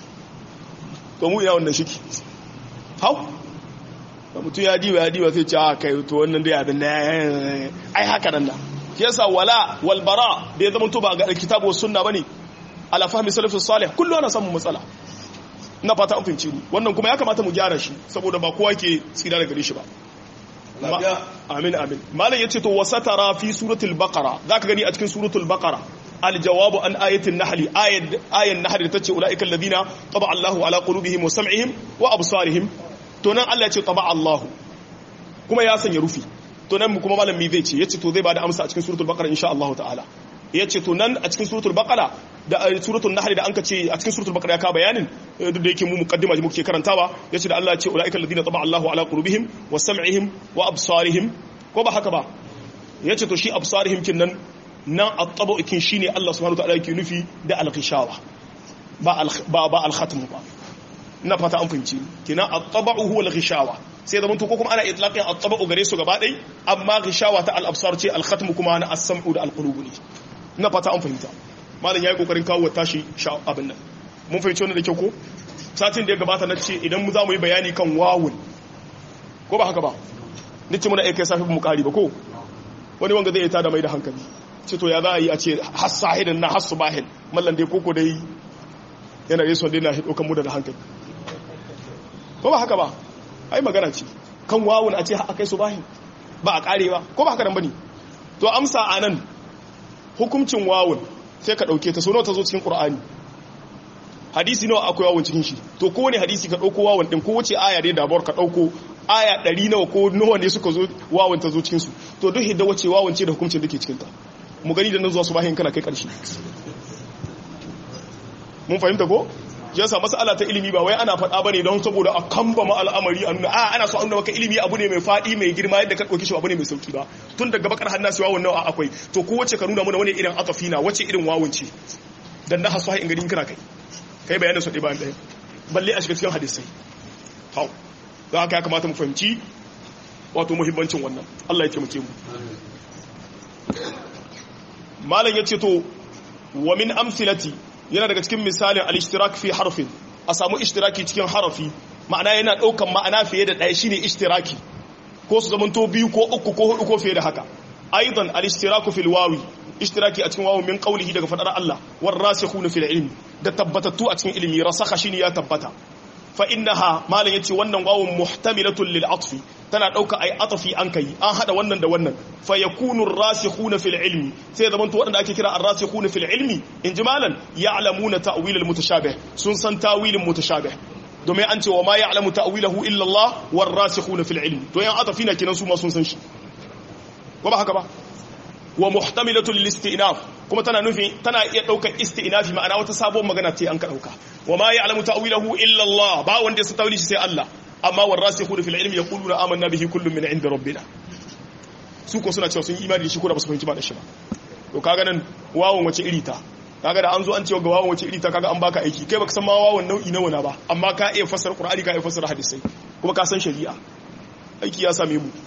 to mu ina wannan shiki hau da mutum ya diba ya diba sai ce a kai to wannan dai abin da ai haka nan da shi yasa wala wal bara da ya zama to ba ga kitabu was sunna bane ala fahmi salafus salih kullu ana samun matsala ina fata an fahimci ni wannan kuma ya kamata mu gyara shi saboda ba kowa ke tsira daga gare shi ba amin amin malam yace to wasatara fi suratul baqara zaka gani a cikin suratul baqara الجواب عن آية النحل آية آية النحل تتشي أولئك الذين طبع الله على قلوبهم وسمعهم وأبصارهم تنان الله يتشي طبع الله كما ياسن يرفي تنان كما مالا ميذيتي يتشي تو ذي بعد أمسا أتكين سورة البقرة إن شاء الله تعالى yace to nan a cikin suratul baqara da suratul nahl da anka ce a cikin suratul baqara ya ka bayanin duk da yake mu muqaddima ji muke karantawa yace da Allah ya ce ulaika alladhina taba Allahu ala qulubihim wa sam'ihim wa absarihim ko ba haka ba yace to shi absarihim kin nan nan at-tabu kin shine Allah subhanahu wa ta'ala yake nufi da al-ghishawa ba ba ba al-khatm ba ina fata an fahimci kina at-tabu huwa al-ghishawa sai zaman to ko kuma ana itlaqin at-tabu gare su gaba dai amma ghishawa ta al-absar ce al-khatm kuma na as-sam'u da al-qulub ne ina fata an fahimta malam yayi kokarin kawo tashi abin nan mun fahimci wannan da kyau ko satin da ya gabata na ce idan mu za mu yi bayani kan wawun ko ba haka ba nace muna kai safi mu kari ba ko wani wanga zai tada mai da hankali ce to ya za a yi a ce hasahidin na hasu bahin mallan dai koko dai yana yi son dai na hido kan mu da hankali ko ba haka ba ai magana ce kan wawun a ce a kai su bahin ba a kare ba ko ba haka nan bane to amsa anan hukuncin wawun sai ka dauke ta sono ta zo cikin qur'ani hadisi nawa akwai wawun cikin shi to kowane hadisi ka dauko wawun din ko wace aya dai dabar ka dauko aya 100 nawa ko nawa ne suka zo wawun ta zo cikin su to duk hidda wace wawun ce da hukuncin da ke cikin ta mu gani da nan zuwa su bahin kana kai karshe mun fahimta ko yasa mas'ala ta ilimi ba wai ana faɗa bane don saboda a kamba ma al'amari a nuna a ana so a nuna maka ilimi abu ne mai faɗi mai girma yadda ka ɗauki shi abu ne mai sauki ba tun daga bakar hannu sai wawun nawa akwai to ko wace ka nuna mana wani irin atafi na wace irin wawun ce dan na hasu in gani kana kai kai bayanin su ɗaya bayan ɗaya balle a shiga cikin hadisai hau don haka ya kamata mu fahimci wato muhimmancin wannan Allah ya taimake mu malam ya ce to wa min amsilati yana daga cikin misalin al-ishtirak fi harfin a samu ishtiraki cikin harafi ma'ana yana daukan ma'ana fiye da ɗaya shine ishtiraki ko su zamanto biyu ko uku ko hudu ko fiye da haka aidan al-ishtiraku fil wawi ishtiraki a cikin wawu min qawlihi daga fadar Allah war rasikhuna fil ilmi da tabbatattu a cikin ilimi rasakha shine ya tabbata fa innaha malan yace wannan wawun muhtamilatun lil atfi tana dauka ai atfi an kai an hada wannan da wannan fa yakunu ar-rasikhuna fil ilmi sai zaman to wadanda ake kira ar-rasikhuna fil ilmi in jimalan ya'lamuna ta'wil al-mutashabih sun san tawilin mutashabih domin an ce wa ma ya'lamu ta'wilahu illa Allah war-rasikhuna fil ilmi to yan atfi na kinan su ma sun san shi ko ba haka ba wa muhtamilatul lil istinaf kuma tana nufi tana iya daukar istinafi ma'ana wata sabon magana ce an ka dauka wa ma ya'lamu ta'wilahu illa Allah ba wanda ya san tawili shi sai Allah amma warasikhuna fil ilmi yaquluna amanna bihi kullun min 'inda rabbina su ko suna cewa sun yi imani da shi ko da ba su fahimci ba da shi ba to kaga nan wawon wace iri ta kaga da an zo an ce ga wawon wace iri ta kaga an baka aiki kai baka san ma wawon nau'i nawa na ba amma ka iya fassara qur'ani ka iya fassara hadisai kuma ka san shari'a aiki ya same mu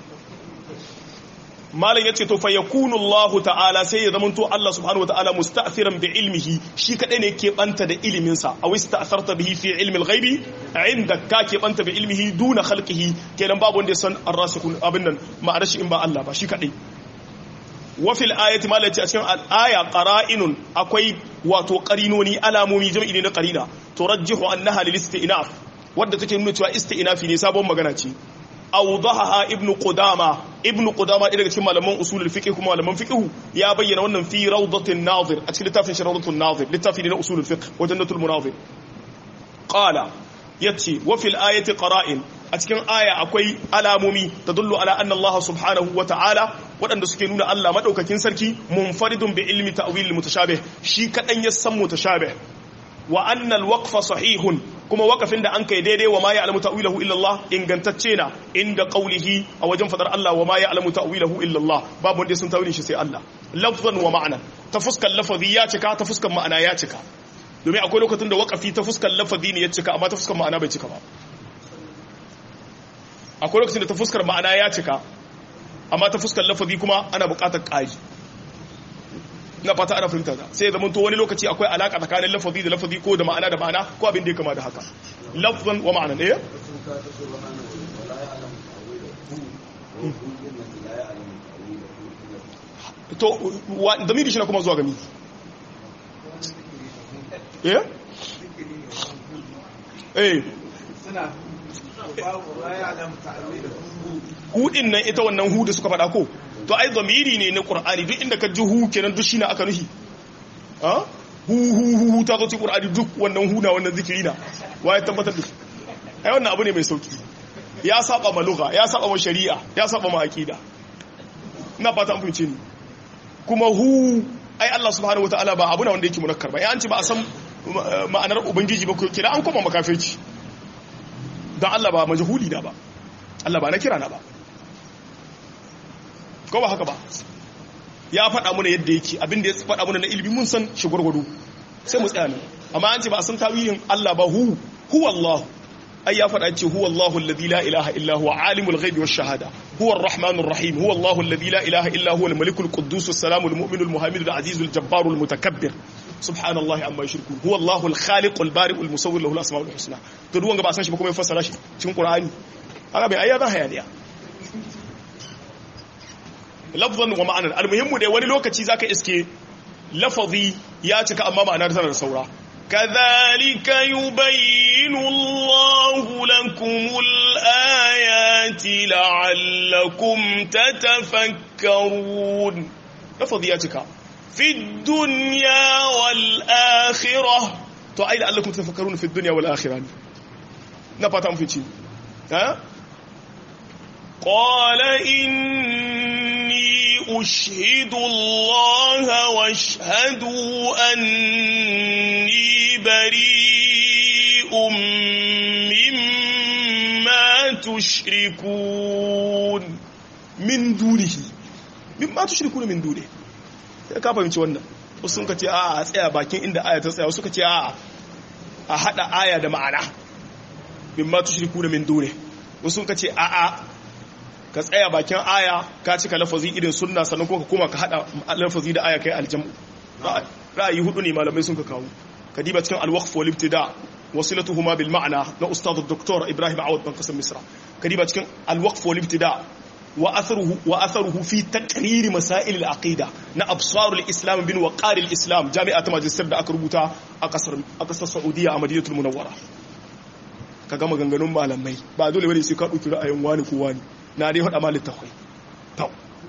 malam yace to fa yakunu Allah ta'ala sai ya zamanto Allah subhanahu wata'ala musta'thiran bi ilmihi shi kadai ne ke banta da ilimin sa aw ista'tharta bihi fi ilmi al-ghaibi inda ka ke banta bi ilmihi duna khalqihi kenan babu wanda ya san ar-rasikhun abin nan ma'anar shi in ba Allah ba shi kadai wa fil ayati malam yace a cikin al-aya qara'inun akwai wato qarinoni alamomi jam'i ne na qarina turajjihu annaha lil istinaf wadda take nuna cewa istinafi ne sabon magana ce awdahaha ibn qudama ibn qudama daga cikin malaman usulul fiqh kuma malaman fiqh ya bayyana wannan fi rawdatin nazir a cikin littafin sharawdatul nazir littafi ne na usulul fiqh wa jannatul munazir qala yace wa fil ayati qara'in a cikin aya akwai alamomi tadullu ala anna Allah subhanahu wa ta'ala waɗanda suke nuna Allah madaukakin sarki munfaridun bi ilmi ta'wil mutashabih shi kadan ya san mutashabih wa anna al-waqfa sahihun kuma wakafin da an kai daidai wa ma ya'lamu ta'wilahu illa Allah ingantacce na inda qaulihi a wajen fadar Allah wa ma ya'lamu ta'wilahu illa Allah babu wanda sun tawilin shi sai Allah lafzan wa ma'ana ta fuskar lafazi ya cika ta fuskar ma'ana ya cika domin akwai lokacin da wakafi ta fuskar lafazi ne ya cika amma ta fuskar ma'ana bai cika ba akwai lokacin da ta fuskar ma'ana ya cika amma ta fuskar lafazi kuma ana buƙatar ƙari na fata ana fahimta ta sai zama to wani lokaci akwai alaka tsakanin lafazi da lafazi ko da ma'ana da ma'ana ko abin da ya kama da haka lafzan wa ma'ana ɗaya to damiri shi na kuma zuwa gami eh eh hudin nan ita wannan hu da suka faɗa ko to ai zamiri ne na qur'ani duk inda ka ji hu kenan duk shine aka nuhi ha hu hu hu ta zo cikin qur'ani duk wannan hu na wannan zikiri na waye tabbatar da ai wannan abu ne mai sauki ya saba ma lugha ya saba ma shari'a ya saba ma aqida ina fata an fahimce ni kuma hu ai Allah subhanahu wataala ba abu na wanda yake munakkar ba ai an ce ba a san ma'anar ubangiji ba kira an koma makafirci dan Allah ba majhuli da ba Allah ba na kira na ba ko ba haka ba ya faɗa muna yadda yake abinda ya faɗa muna na ilimi mun san shi gwargwado sai mu tsaya nan amma an ce ba a san tawilin Allah ba hu huwa Allah ai ya faɗa ce huwa Allahu alladhi la ilaha illa huwa alimul ghaibi wash shahada huwa arrahmanur rahim huwa Allahu alladhi la ilaha illa huwa al-malikul quddus as-salamul mu'minul muhamidul azizul jabbarul mutakabbir subhanallahi amma yushrikun huwa Allahu al-khaliqul bari'ul musawwir lahu al-asmaul husna to duk wanda ba san shi ba kuma ya fassara shi cikin Qur'ani haka bai ayyana hayaniya lafzan wa ma'anar almuhimmu dai wani lokaci zaka iske lafazi ya cika amma ma'anar tana da saura kadhalika yubayyinu Allahu lakumul ayati la'allakum tatafakkarun lafazi ya cika fi dunya wal akhirah to ai la'allakum tatafakkarun fi dunya wal akhirah na fata mun fice ha qala inni أشهد الله واشهدوا أني بريء مما تشركون من دونه مما تشركون من دونه ka fahimci wannan wasu sun ka ce a tsaya bakin inda aya ta tsaya wasu ka ce a a hada aya da ma'ana mimma tushrikuna min dune wasu sun ka ce a a ka tsaya bakin aya ka cika lafazi irin sunna sannan kuma ka koma ka hada lafazi da aya kai aljamu ra'ayi hudu ne malamai sun ka kawo kadiba cikin alwaqf wal ibtida wasilatuhuma bil ma'na na ustad dr ibrahim awad ban kasar misra kadiba cikin alwaqf wal ibtida wa atharuhu wa atharuhu fi taqrir masail al aqida na absar al islam bin waqar al islam jami'at majlisar da aka rubuta a kasar a kasar saudiya a madinatul munawwara ka gama ganganun malamai ba dole bane sai ka dauki ra'ayin wani ko wani na dai hada malin takwai tau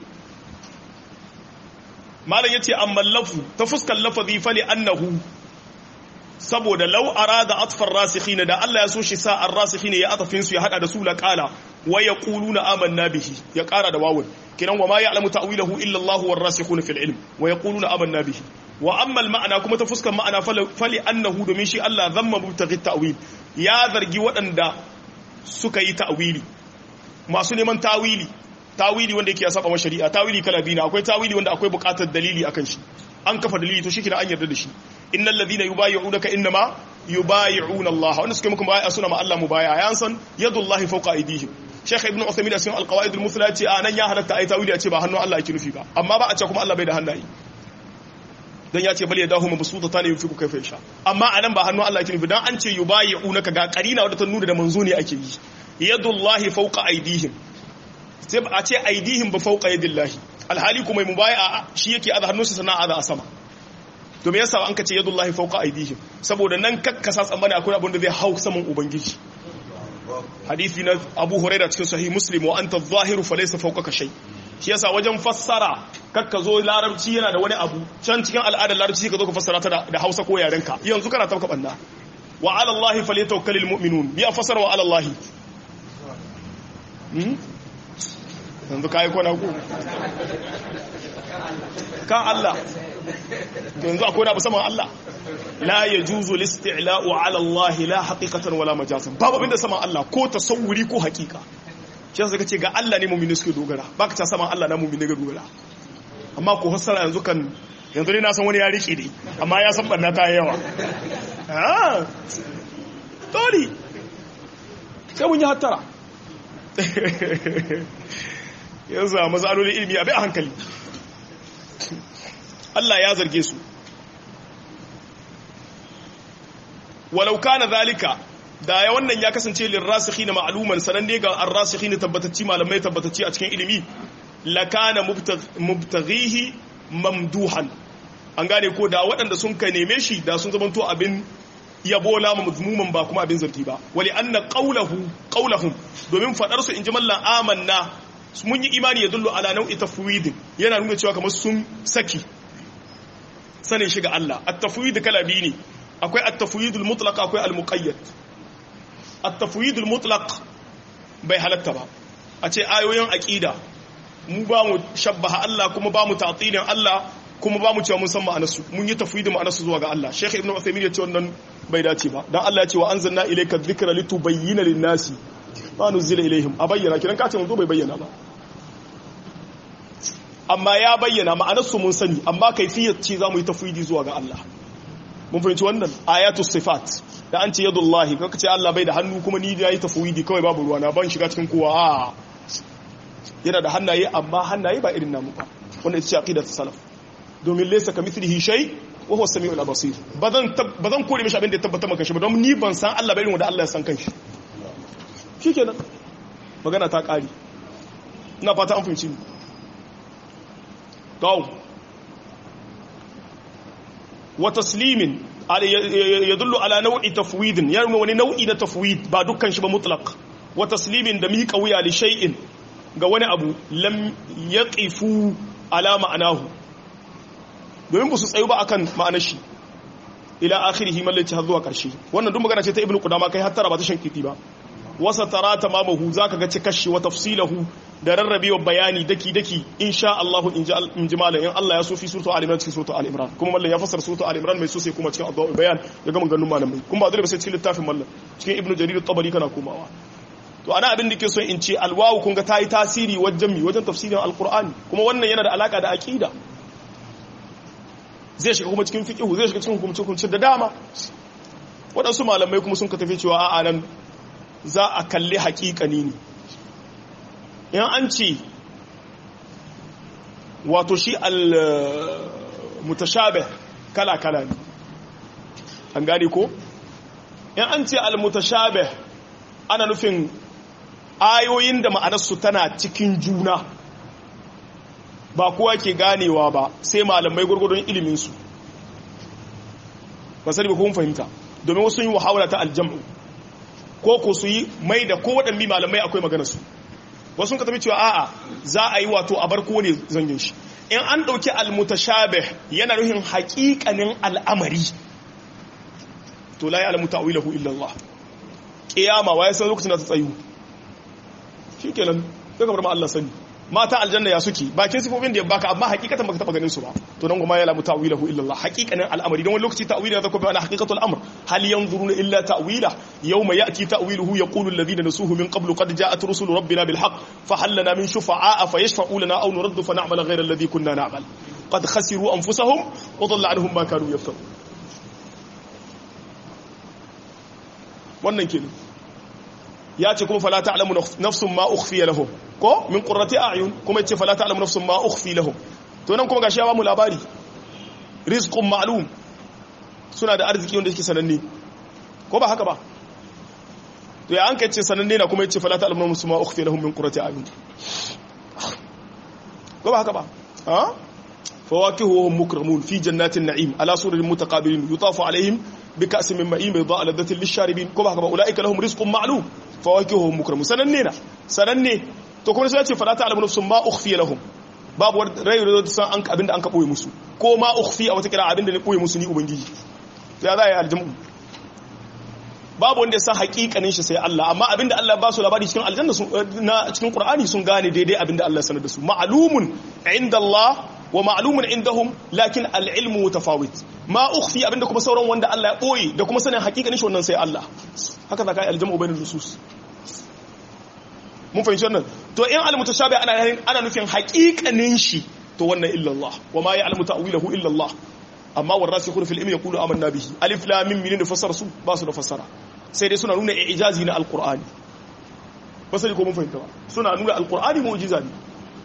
malam ya ce amma lafu ta fuskar lafazi fali annahu saboda lau arada atfar rasikhina da Allah ya so shi sa ar-rasikhina ya atafin su ya hada da su la qala wa yaquluna amanna bihi ya kara da wawun kiran wa ma ya'lamu ta'wilahu illa Allah war rasikhuna fil ilm wa yaquluna amanna bihi wa amma ma'ana kuma ta fuskar ma'ana fali annahu domin shi Allah zamma mubtaghi ta'wil ya zargi waɗanda suka yi ta'wili masu neman tawili tawili wanda yake ya saba wa shari'a tawili kala biyu akwai tawili wanda akwai buƙatar dalili akan shi an kafa dalili to shikenan an yarda da shi innal ladhina yubayyi'unaka innama yubayyi'una Allah wanda suke muku bai'a suna ma Allah mubai'a ya san yadullahi fawqa aydihim Sheikh Ibn Uthaymeen a cikin Al-Qawaid al-Muthla ce a nan ya halatta ai tawili a ce ba hannun Allah yake nufi ba amma ba a ce kuma Allah bai da hannaye dan ya ce bal yadahu mabsutatan yunfiqu kayfa yasha amma anan ba hannun Allah yake nufi dan an ce yubayyi'unaka ga qarina wadda ta nuna da manzo ne ake yi yadullahi fawqa aydihim sai a ce aydihim ba fawqa yadillahi alhali kuma mai mubai'a shi yake a hannunsa sana'a da a sama to me yasa an ka ce yadullahi fawqa aydihim saboda nan kakkasa tsammani akwai abin da zai hau saman ubangiji hadisi na Abu Hurairah cikin sahih Muslim wa anta adh-dhahiru falaysa fawqaka shay shi yasa wajen fassara kakka zo larabci yana da wani abu can cikin al'adar larabci ka zo ka fassara ta da Hausa ko yarenka yanzu kana tabka banna wa 'ala Allahi falyatawakkalul mu'minun biya fassara wa 'ala Allahi yanzu kai kona ku kan Allah yanzu akwai abu saman Allah la yajuzu listila'u 'ala Allah la haqiqatan wala majazan babu abinda saman Allah ko tasawuri ko haqiqa shi yasa kace ga Allah ne mu'mini suke dogara baka ta saman Allah na mu'mini ga dogara amma ko hasara yanzu kan yanzu ne na san wani ya rike ne amma ya san banna ta yawa ah tori sai mun yi hattara yanzu a matsalolin ilimi a bai a hankali Allah ya zarge su walau kana zalika da ya wannan ya kasance lirrasikhi na ma'aluman sananne ga arrasikhi na tabbatacci malamai tabbatacci a cikin ilimi lakana mubtaghihi mamduhan an gane ko da waɗanda sun ka neme shi da sun zamanto abin yabo la mazmuman ba kuma abin zargi ba wali anna qawluhu qawluhum domin fadar su inji mallan amanna mun yi imani ya dullu ala nau'i tafwid yana nuna cewa kamar sun saki sanin shiga Allah at-tafwid kala biyu ne akwai at-tafwid al-mutlaq akwai al-muqayyad at-tafwid al-mutlaq bai halatta ba a ce ayoyin aqida mu ba mu shabbaha Allah kuma ba mu ta'tilin Allah kuma ba mu cewa mun san ma'anarsu mun yi tafwid ma'anarsu zuwa ga Allah Sheikh Ibn Uthaymeen ya ce wannan bai dace ba dan Allah ya ce wa anzalna ilayka dhikra litubayyana lin-nasi ma nuzila ilayhim a bayyana kiran ka ce mun zo bai bayyana ba amma ya bayyana ma'anarsu mun sani amma kaifiyar ce za mu yi tafwidi zuwa ga Allah mun fahimci wannan ayatus sifat da an ce yadullahi kaka ce Allah bai da hannu kuma ni da yi tafwidi kawai babu ruwa na ban shiga cikin kowa a yana da hannaye amma hannaye ba irin namu ba wannan ita ce aqidat salaf domin laysa kamithlihi shay wa huwa samiul basir bazan bazan kore mishi abin da ya tabbata maka shi ba don ni ban san Allah bai irin wanda Allah ya san kanshi shikenan magana ta kare ina fata an fahimci ni to wa taslimin yadullu ala nau'i tafwidin ya nuna wani nau'i na tafwid ba dukkan shi ba mutlaq wa taslimin da miƙa wuya li shay'in ga wani abu lam yaqifu ala ma'anahu domin ba su tsayu ba akan ma'anar shi ila akhirihi mallaci har zuwa karshe wannan duk magana ce ta ibnu qudama kai hattara ba ta shankiti ba wasa tara tamamahu zaka ga cikashi wa tafsilahu da rarrabewa bayani daki daki insha Allah in ji malam in Allah ya so fi suratu al-imran cikin suratu al-imran kuma mallan ya fassara suratu al-imran mai so sai kuma cikin addu'a bayan ya ga maganganun malamai kuma ba dole ba sai cikin littafin mallan cikin ibnu jarir at-tabari kana komawa to ana abin da ke so in ce alwawu kun ga tayi tasiri wajen mi wajen tafsirin alqur'ani kuma wannan yana da alaka da aqida zai shiga kuma cikin fiqh zai shiga cikin hukumce hukumce da dama waɗansu malamai kuma sun ka tafi cewa a'a nan za a kalli haƙiƙani ne in an ce wato shi al-mutashabih kala-kala ne an gane ko in an ce al-mutashabih ana nufin ayoyin da ma'anarsu tana cikin juna ba kowa ke ganewa ba sai malamai gurgurdun iliminsu ba sani ba kuma fahimta domin wasu yi wahawala ta aljam'u ko ko su yi mai da kowaɗanne malamai akwai maganarsu wasu ka tafi cewa a'a za a yi wato a bar ne zangin shi in an ɗauki almutashabih yana nufin haƙiƙanin al'amari to la ya'lamu ta'wilahu illa Allah qiyama wa san lokacin da ta tsayu shikenan sai ka bar ma Allah sani mata aljanna ya suke bakin sifofin da ya baka amma hakikatan baka taba ganin su ba to nan kuma ya lamu ta'wilahu illa Allah hakikanin al'amari don wani lokaci ta'wila zaka bi ana haqiqatul amr hal yanzuruna illa ta'wila yawma ya'ti ta'wiluhu yaqulu alladhina nasuhu min qablu qad ja'at rusul rabbina bil haqq fa hal lana min shufa'a fayashfa'u lana aw nuraddu fa na'mal ghayra alladhi kunna na'mal qad khasiru anfusahum wa dhalla anhum ma kanu yaftarun wannan kenan ya ce kuma fala ta'lamu nafsun ma ukhfiya lahum ko min qurrati a'yun kuma yace fala ta'lamu nafsun ma ukhfi lahum to nan kuma gashi ya ba mu labari rizqun ma'lum suna da arziki wanda yake sananne ko ba haka ba to ya an kace sananne na kuma yace fala ta'lamu nafsun ma ukhfi lahum min qurrati a'yun ko ba haka ba ha fawakihuhum mukramun fi jannatin na'im ala sururin mutaqabilin yutafu alaihim بكأس من معين بيضاء لذة للشاربين كما كما أولئك لهم رزق معلوم فواكههم مكرم سنننا سنني to kuma sai ya ce fala ta'lamu nafsun ma ukhfi lahum babu rai da san an abinda an ka boye musu ko ma ukhfi a wata kira abinda ne boye musu ni ubangiji to ya za yi aljamu babu wanda ya san hakikanin shi sai Allah amma abinda Allah ba su labari cikin aljanna na cikin Qur'ani sun gane daidai abinda Allah sanar da su ma'lumun inda Allah wa ma'lumun indahum lakin al-ilmu mutafawit ma ukhfi abinda kuma sauran wanda Allah ya boye da kuma sanin hakikanin shi wannan sai Allah haka zaka yi aljamu bainal nusus mun fahimci wannan to in al-mutashabi ana ana nufin hakikanin shi to wannan illa Allah wa ma ya'lamu ta'wilahu illa Allah amma warasikhun fil ilmi yaqulu amanna bihi alif lam mim min fassara su ba su da fassara sai dai suna nuna ijazi na alqur'ani ba sai ko mun fahimta ba suna nuna alqur'ani mu'jiza ne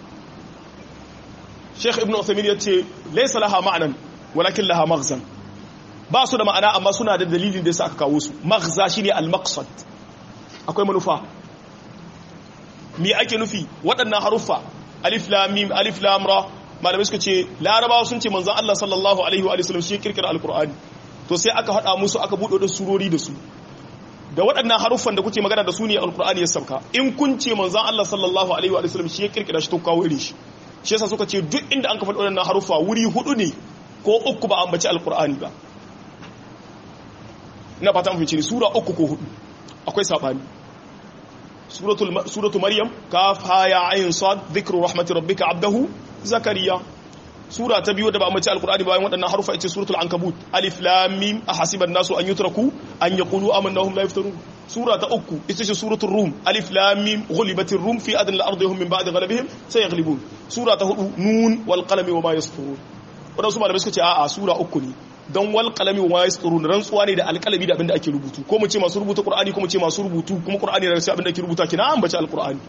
Sheikh Ibn Uthaymeen yace laysa laha ma'nan walakin laha maghzan ba su da ma'ana amma suna da dalilin da yasa aka kawo su maghza shine al-maqsad akwai manufa me ake nufi waɗannan haruffa alif lam mim alif lam ra malamai suka ce larabawa sun ce manzon Allah sallallahu alaihi wa sallam shi kirkira alqur'ani to sai aka hada musu aka bude da surori da su da waɗannan haruffan da kuke magana da su ne alqur'ani ya sauka in kun ce manzon Allah sallallahu alaihi wa sallam shi kirkira shi to kawo irin shi shi yasa suka ce duk inda an ka faɗi waɗannan haruffa wuri hudu ne ko uku ba ambaci alqur'ani ba ina fata mun fice sura uku ko hudu akwai sabani suratu maryam kaf ha ya ayin sad dhikru rahmati rabbika abdahu zakariya sura ta biyu da ba mace alqur'ani bayan waɗannan harufa ita suratul ankabut alif lam mim ahasiban nasu an yutraku an yaqulu amanna hum la yaftarun sura ta uku ita ce suratul rum alif lam mim ghulibatir rum fi adn al-ardi hum min ba'di ghalabihim sayaghlibun sura ta hudu nun wal qalami wa ma yasturun wadansu malamai suka ce a'a sura uku ne don wal qalami wa yasturun rantsuwa ne da alqalami da abinda ake rubutu ko mu ce masu rubuta qur'ani ko mu ce masu rubutu kuma qur'ani da sai abinda ake rubuta kina an bace alqur'ani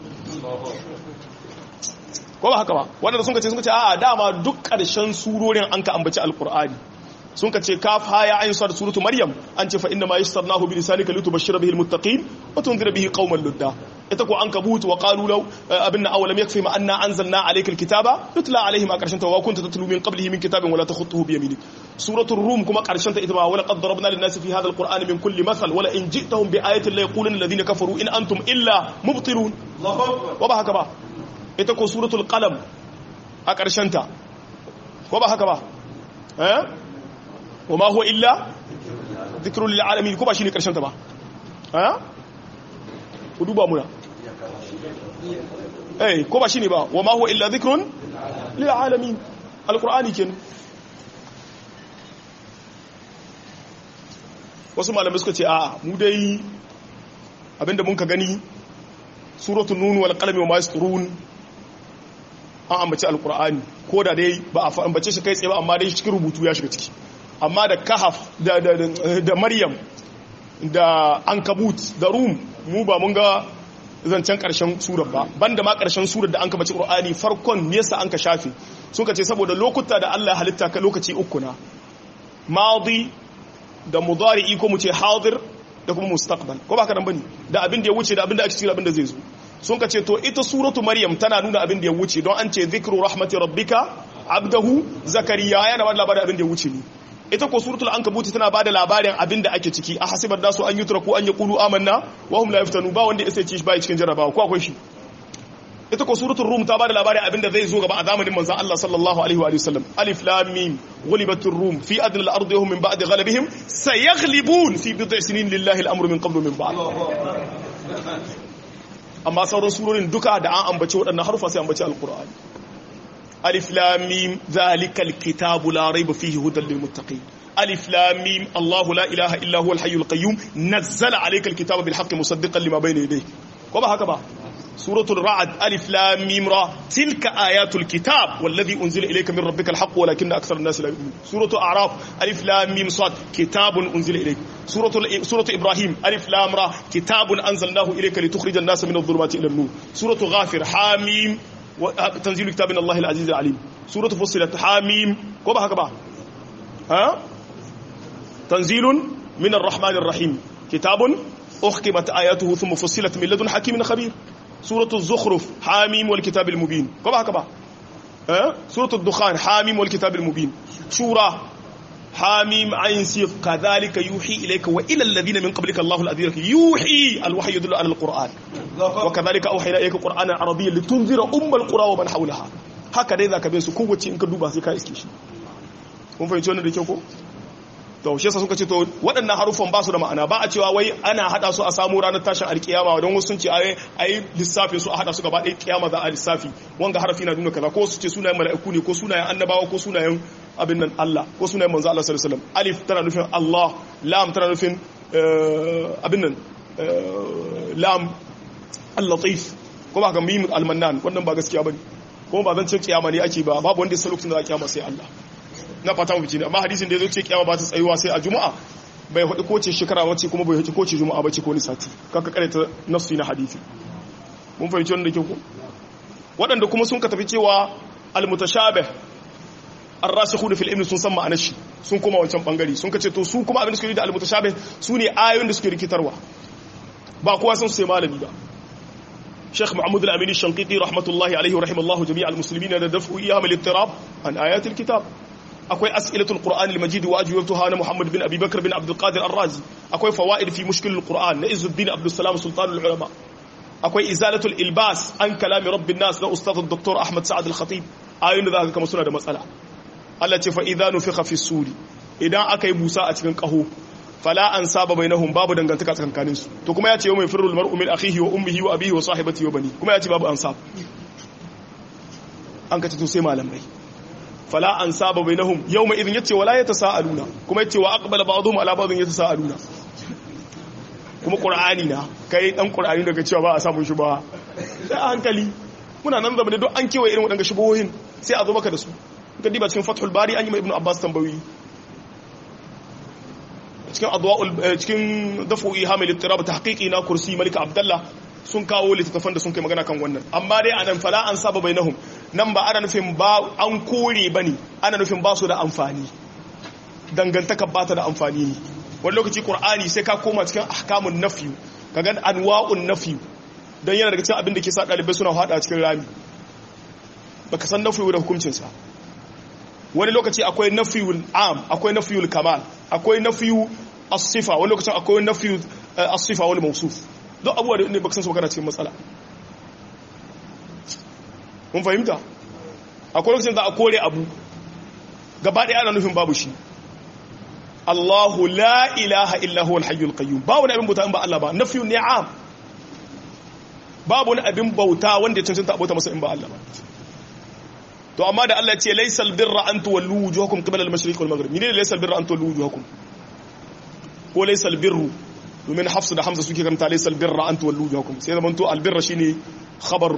ko ba haka ba wanda sun kace sun kace a'a dama duk karshen surorin an ka ambaci alqur'ani sun kace kaf ha ya ayin sad suratu maryam an ce fa inna ma yassarnahu bi lisanika litubashshira bihi almuttaqin wa tunzira bihi qauman ludda ita ko an kabut wa qalu law abinna awalam yakfi ma anna anzalna alayka alkitaba yutla alayhim a karshen ta wa kunta tatlu min qablihi min kitabin wala takhutuhu bi yaminik suratul rum kuma karshen ta ita ma wala qad darabna lin nasi fi hadha alqur'ani min kulli mathal wala in ji'tahum bi ayatin la yaquluna alladhina kafaru in antum illa mubtilun wa ba haka ba ita ko suratul qalam a karshen ta ko ba haka ba eh wa ma huwa illa dhikrul lil alamin ko ba shine karshen ta ba eh ku duba muna eh ko ba shine ba wa ma huwa illa dhikrun lil alamin alqur'ani kenan wasu malamai suka ce a mu dai abinda mun ka gani suratul nun wal qalami wa ma yasturun an ambaci alqur'ani ko da dai ba a ambace shi kai tsaye ba amma dai cikin rubutu ya shiga ciki amma da kahaf da da da maryam da ankabut da rum mu ba mun ga zancen karshen surar ba banda ma karshen surar da an kabaci qur'ani farkon nesa an ka shafe sun ka ce saboda lokuta da Allah halitta ka lokaci uku na madi da mudari'i ko mu ce hadir da kuma mustaqbal ko ba ka nan bane da abin da ya wuce da abin da ake cikin abin da zai zo sun ka ce to ita suratu maryam tana nuna abin da ya wuce don an ce zikru rahmati rabbika abdahu zakariya yana ba da labarin abin da ya wuce ne ita ko suratul ankabut tana ba da labarin abin da ake ciki a hasibar nasu an yutraku an yaqulu amanna wa hum la yaftanu ba wanda ya ci ba cikin jarabawa ko akwai shi ita ko suratul rum ta bada labarin abinda zai zo gaba a zamanin manzon Allah sallallahu alaihi wa sallam alif lam mim ghulibatur rum fi adna al-ardi hum min ba'di ghalabihim sayaghlibun fi bid'i sinin lillahi al-amru min qablu min ba'd amma sauran surorin duka da an ambace waɗannan harufa sai ambace alqur'ani alif lam mim zalikal kitabu la rayba fihi hudan lil muttaqin alif lam mim allah la ilaha illa huwa al hayyul qayyum nazzala alayka al kitaba bil haqqi musaddiqan lima bayna yadayhi ko ba haka ba suratul ra'd alif lam mim ra tilka ayatul kitab wallazi unzila ilayka min rabbikal haqq walakinna akthara an-nas la yu'minun suratul a'raf alif lam mim sad kitabun unzila ilayka suratul suratul ibrahim alif lam ra kitabun anzalnahu ilayka litukhrijan an-nasa min adh-dhulumati ila an-nur suratul ghafir hamim tanzilu kitabin Allah al-aziz al-alim suratul fussilat hamim ko ba haka ba ha tanzilun min ar-rahman ar-rahim kitabun أحكمت آياته ثم فصلت من لدن حكيم خبير سورة الزخرف حاميم والكتاب المبين كما كما أه؟ سورة الدخان حاميم والكتاب المبين شورى حاميم عين سيف كذلك يوحي إليك وإلى الذين من قبلك الله الأذير يوحي الوحي يدل على القرآن وكذلك أوحينا إليك قرآنا عربيا لتنذر أم القرى ومن حولها هكذا إذا كبير سكوة إنك دوبا سيكا إسكيش kun fahimci wannan da kyau ko to shi yasa suka ce to waɗannan harufan ba su da ma'ana ba a cewa wai ana hada su a samu ranar tashin alkiyama don wasu sun ce ai ai lissafi su a hada su gaba ɗaya kiyama za a lissafi wanga harafi na nuna kaza ko su ce sunayen mala'iku ne ko sunayen annabawa ko sunayen abin nan Allah ko sunayen manzo Allah sallallahu alaihi wasallam alif tana nufin Allah lam tana nufin abin nan lam al-latif ko ba ga mim al-mannan wannan ba gaskiya bane ko ba zan ce kiyama ne ake ba babu wanda ya san lokacin da za kiyama sai Allah na fata mu ne amma hadisin da yazo ce kiyama ba ta tsayuwa sai a juma'a bai hudu ko ce shekara wace kuma bai hudu ko ce juma'a bace ko ni sati kaka karanta nafsi na hadisi mun fahimci wannan da ke ku waɗanda kuma sun ka tafi cewa al-mutashabih ar-rasikhuna fil ilmi sun san ma'anar shi sun koma wancan bangare sun kace to su kuma abin da suke yi da al-mutashabih su ne ayoyin da suke rikitarwa ba kowa san su sai malami ba Sheikh Muhammad al-Amin al-Shanqiti rahmatullahi alaihi wa rahimallahu jami' al-muslimin da daf'u iyam al-ittirab an ayat al-kitab akwai as'ilatul qur'an al-majid wa ajwabtuha na Muhammad bin Abi Bakr bin Abdul Qadir ar-Razi akwai fawaid fi mushkil al-Qur'an na Izzuddin Abdul Salam sultan al-ulama akwai izalatul ilbas an kalami rabbin nas na ustad Dr. Ahmad Sa'ad al-Khatib ayoyin da zaka kama suna da matsala Allah ce fa idza nufikha fi suri idan aka yi busa a cikin kaho fala an saba bainahum babu dangantaka tsakanin su to kuma ya ce yawma yafirru al-mar'u min akhihi wa ummihi wa abihi wa sahibatihi wa bani kuma ya ce babu ansab an kace to sai malamai fala an saba bainahum yawma idhin yace wala yatasaaluna kuma yace wa aqbala ba'dhum ala ba'dhin yatasaaluna kuma qur'ani na kai dan qur'ani daga cewa ba a samu shi ba sai a hankali muna nan zama da duk an kewaye irin waɗanda shubuhohin sai a zo maka da su ga diba cikin fathul bari an yi mai ibnu abbas tambayi cikin adwa'ul cikin dafu ihamil ittirab tahqiqi na kursi malika abdullah sun kawo littattafan da sun kai magana kan wannan amma dai anan fala an saba bainahum nan ba ana nufin ba an kore bane ana nufin ba su da amfani dangantaka ba ta da amfani ne wani lokaci qur'ani sai ka koma cikin ahkamun nafyu kaga anwa'un nafyu dan yana daga cikin abin da ke sa dalibai suna hada cikin rami baka san nafyu da hukuncin sa wani lokaci akwai nafiyul am akwai nafiyul kamal akwai nafiyu as-sifa wani lokacin akwai nafiyu as-sifa wal mawsuf duk abubuwa da ne baka san su magana cikin matsala mun fahimta akwai lokacin da a kore abu gaba ɗaya ana nufin babu shi Allahu la ilaha illa huwa al-hayyul qayyum babu wani abin bauta in ba Allah ba nafiyun ni'am babu wani abin bauta wanda ya cancanta abota masa in ba Allah ba to amma da Allah ce laysal birra an tuwallu wujuhakum qibala al-mashriq wal maghrib menene laysal birra an tuwallu wujuhakum ko laysal birru domin hafsu da hamza suke karanta laysal birra an tuwallu wujuhakum sai zaman to al-birra shine khabar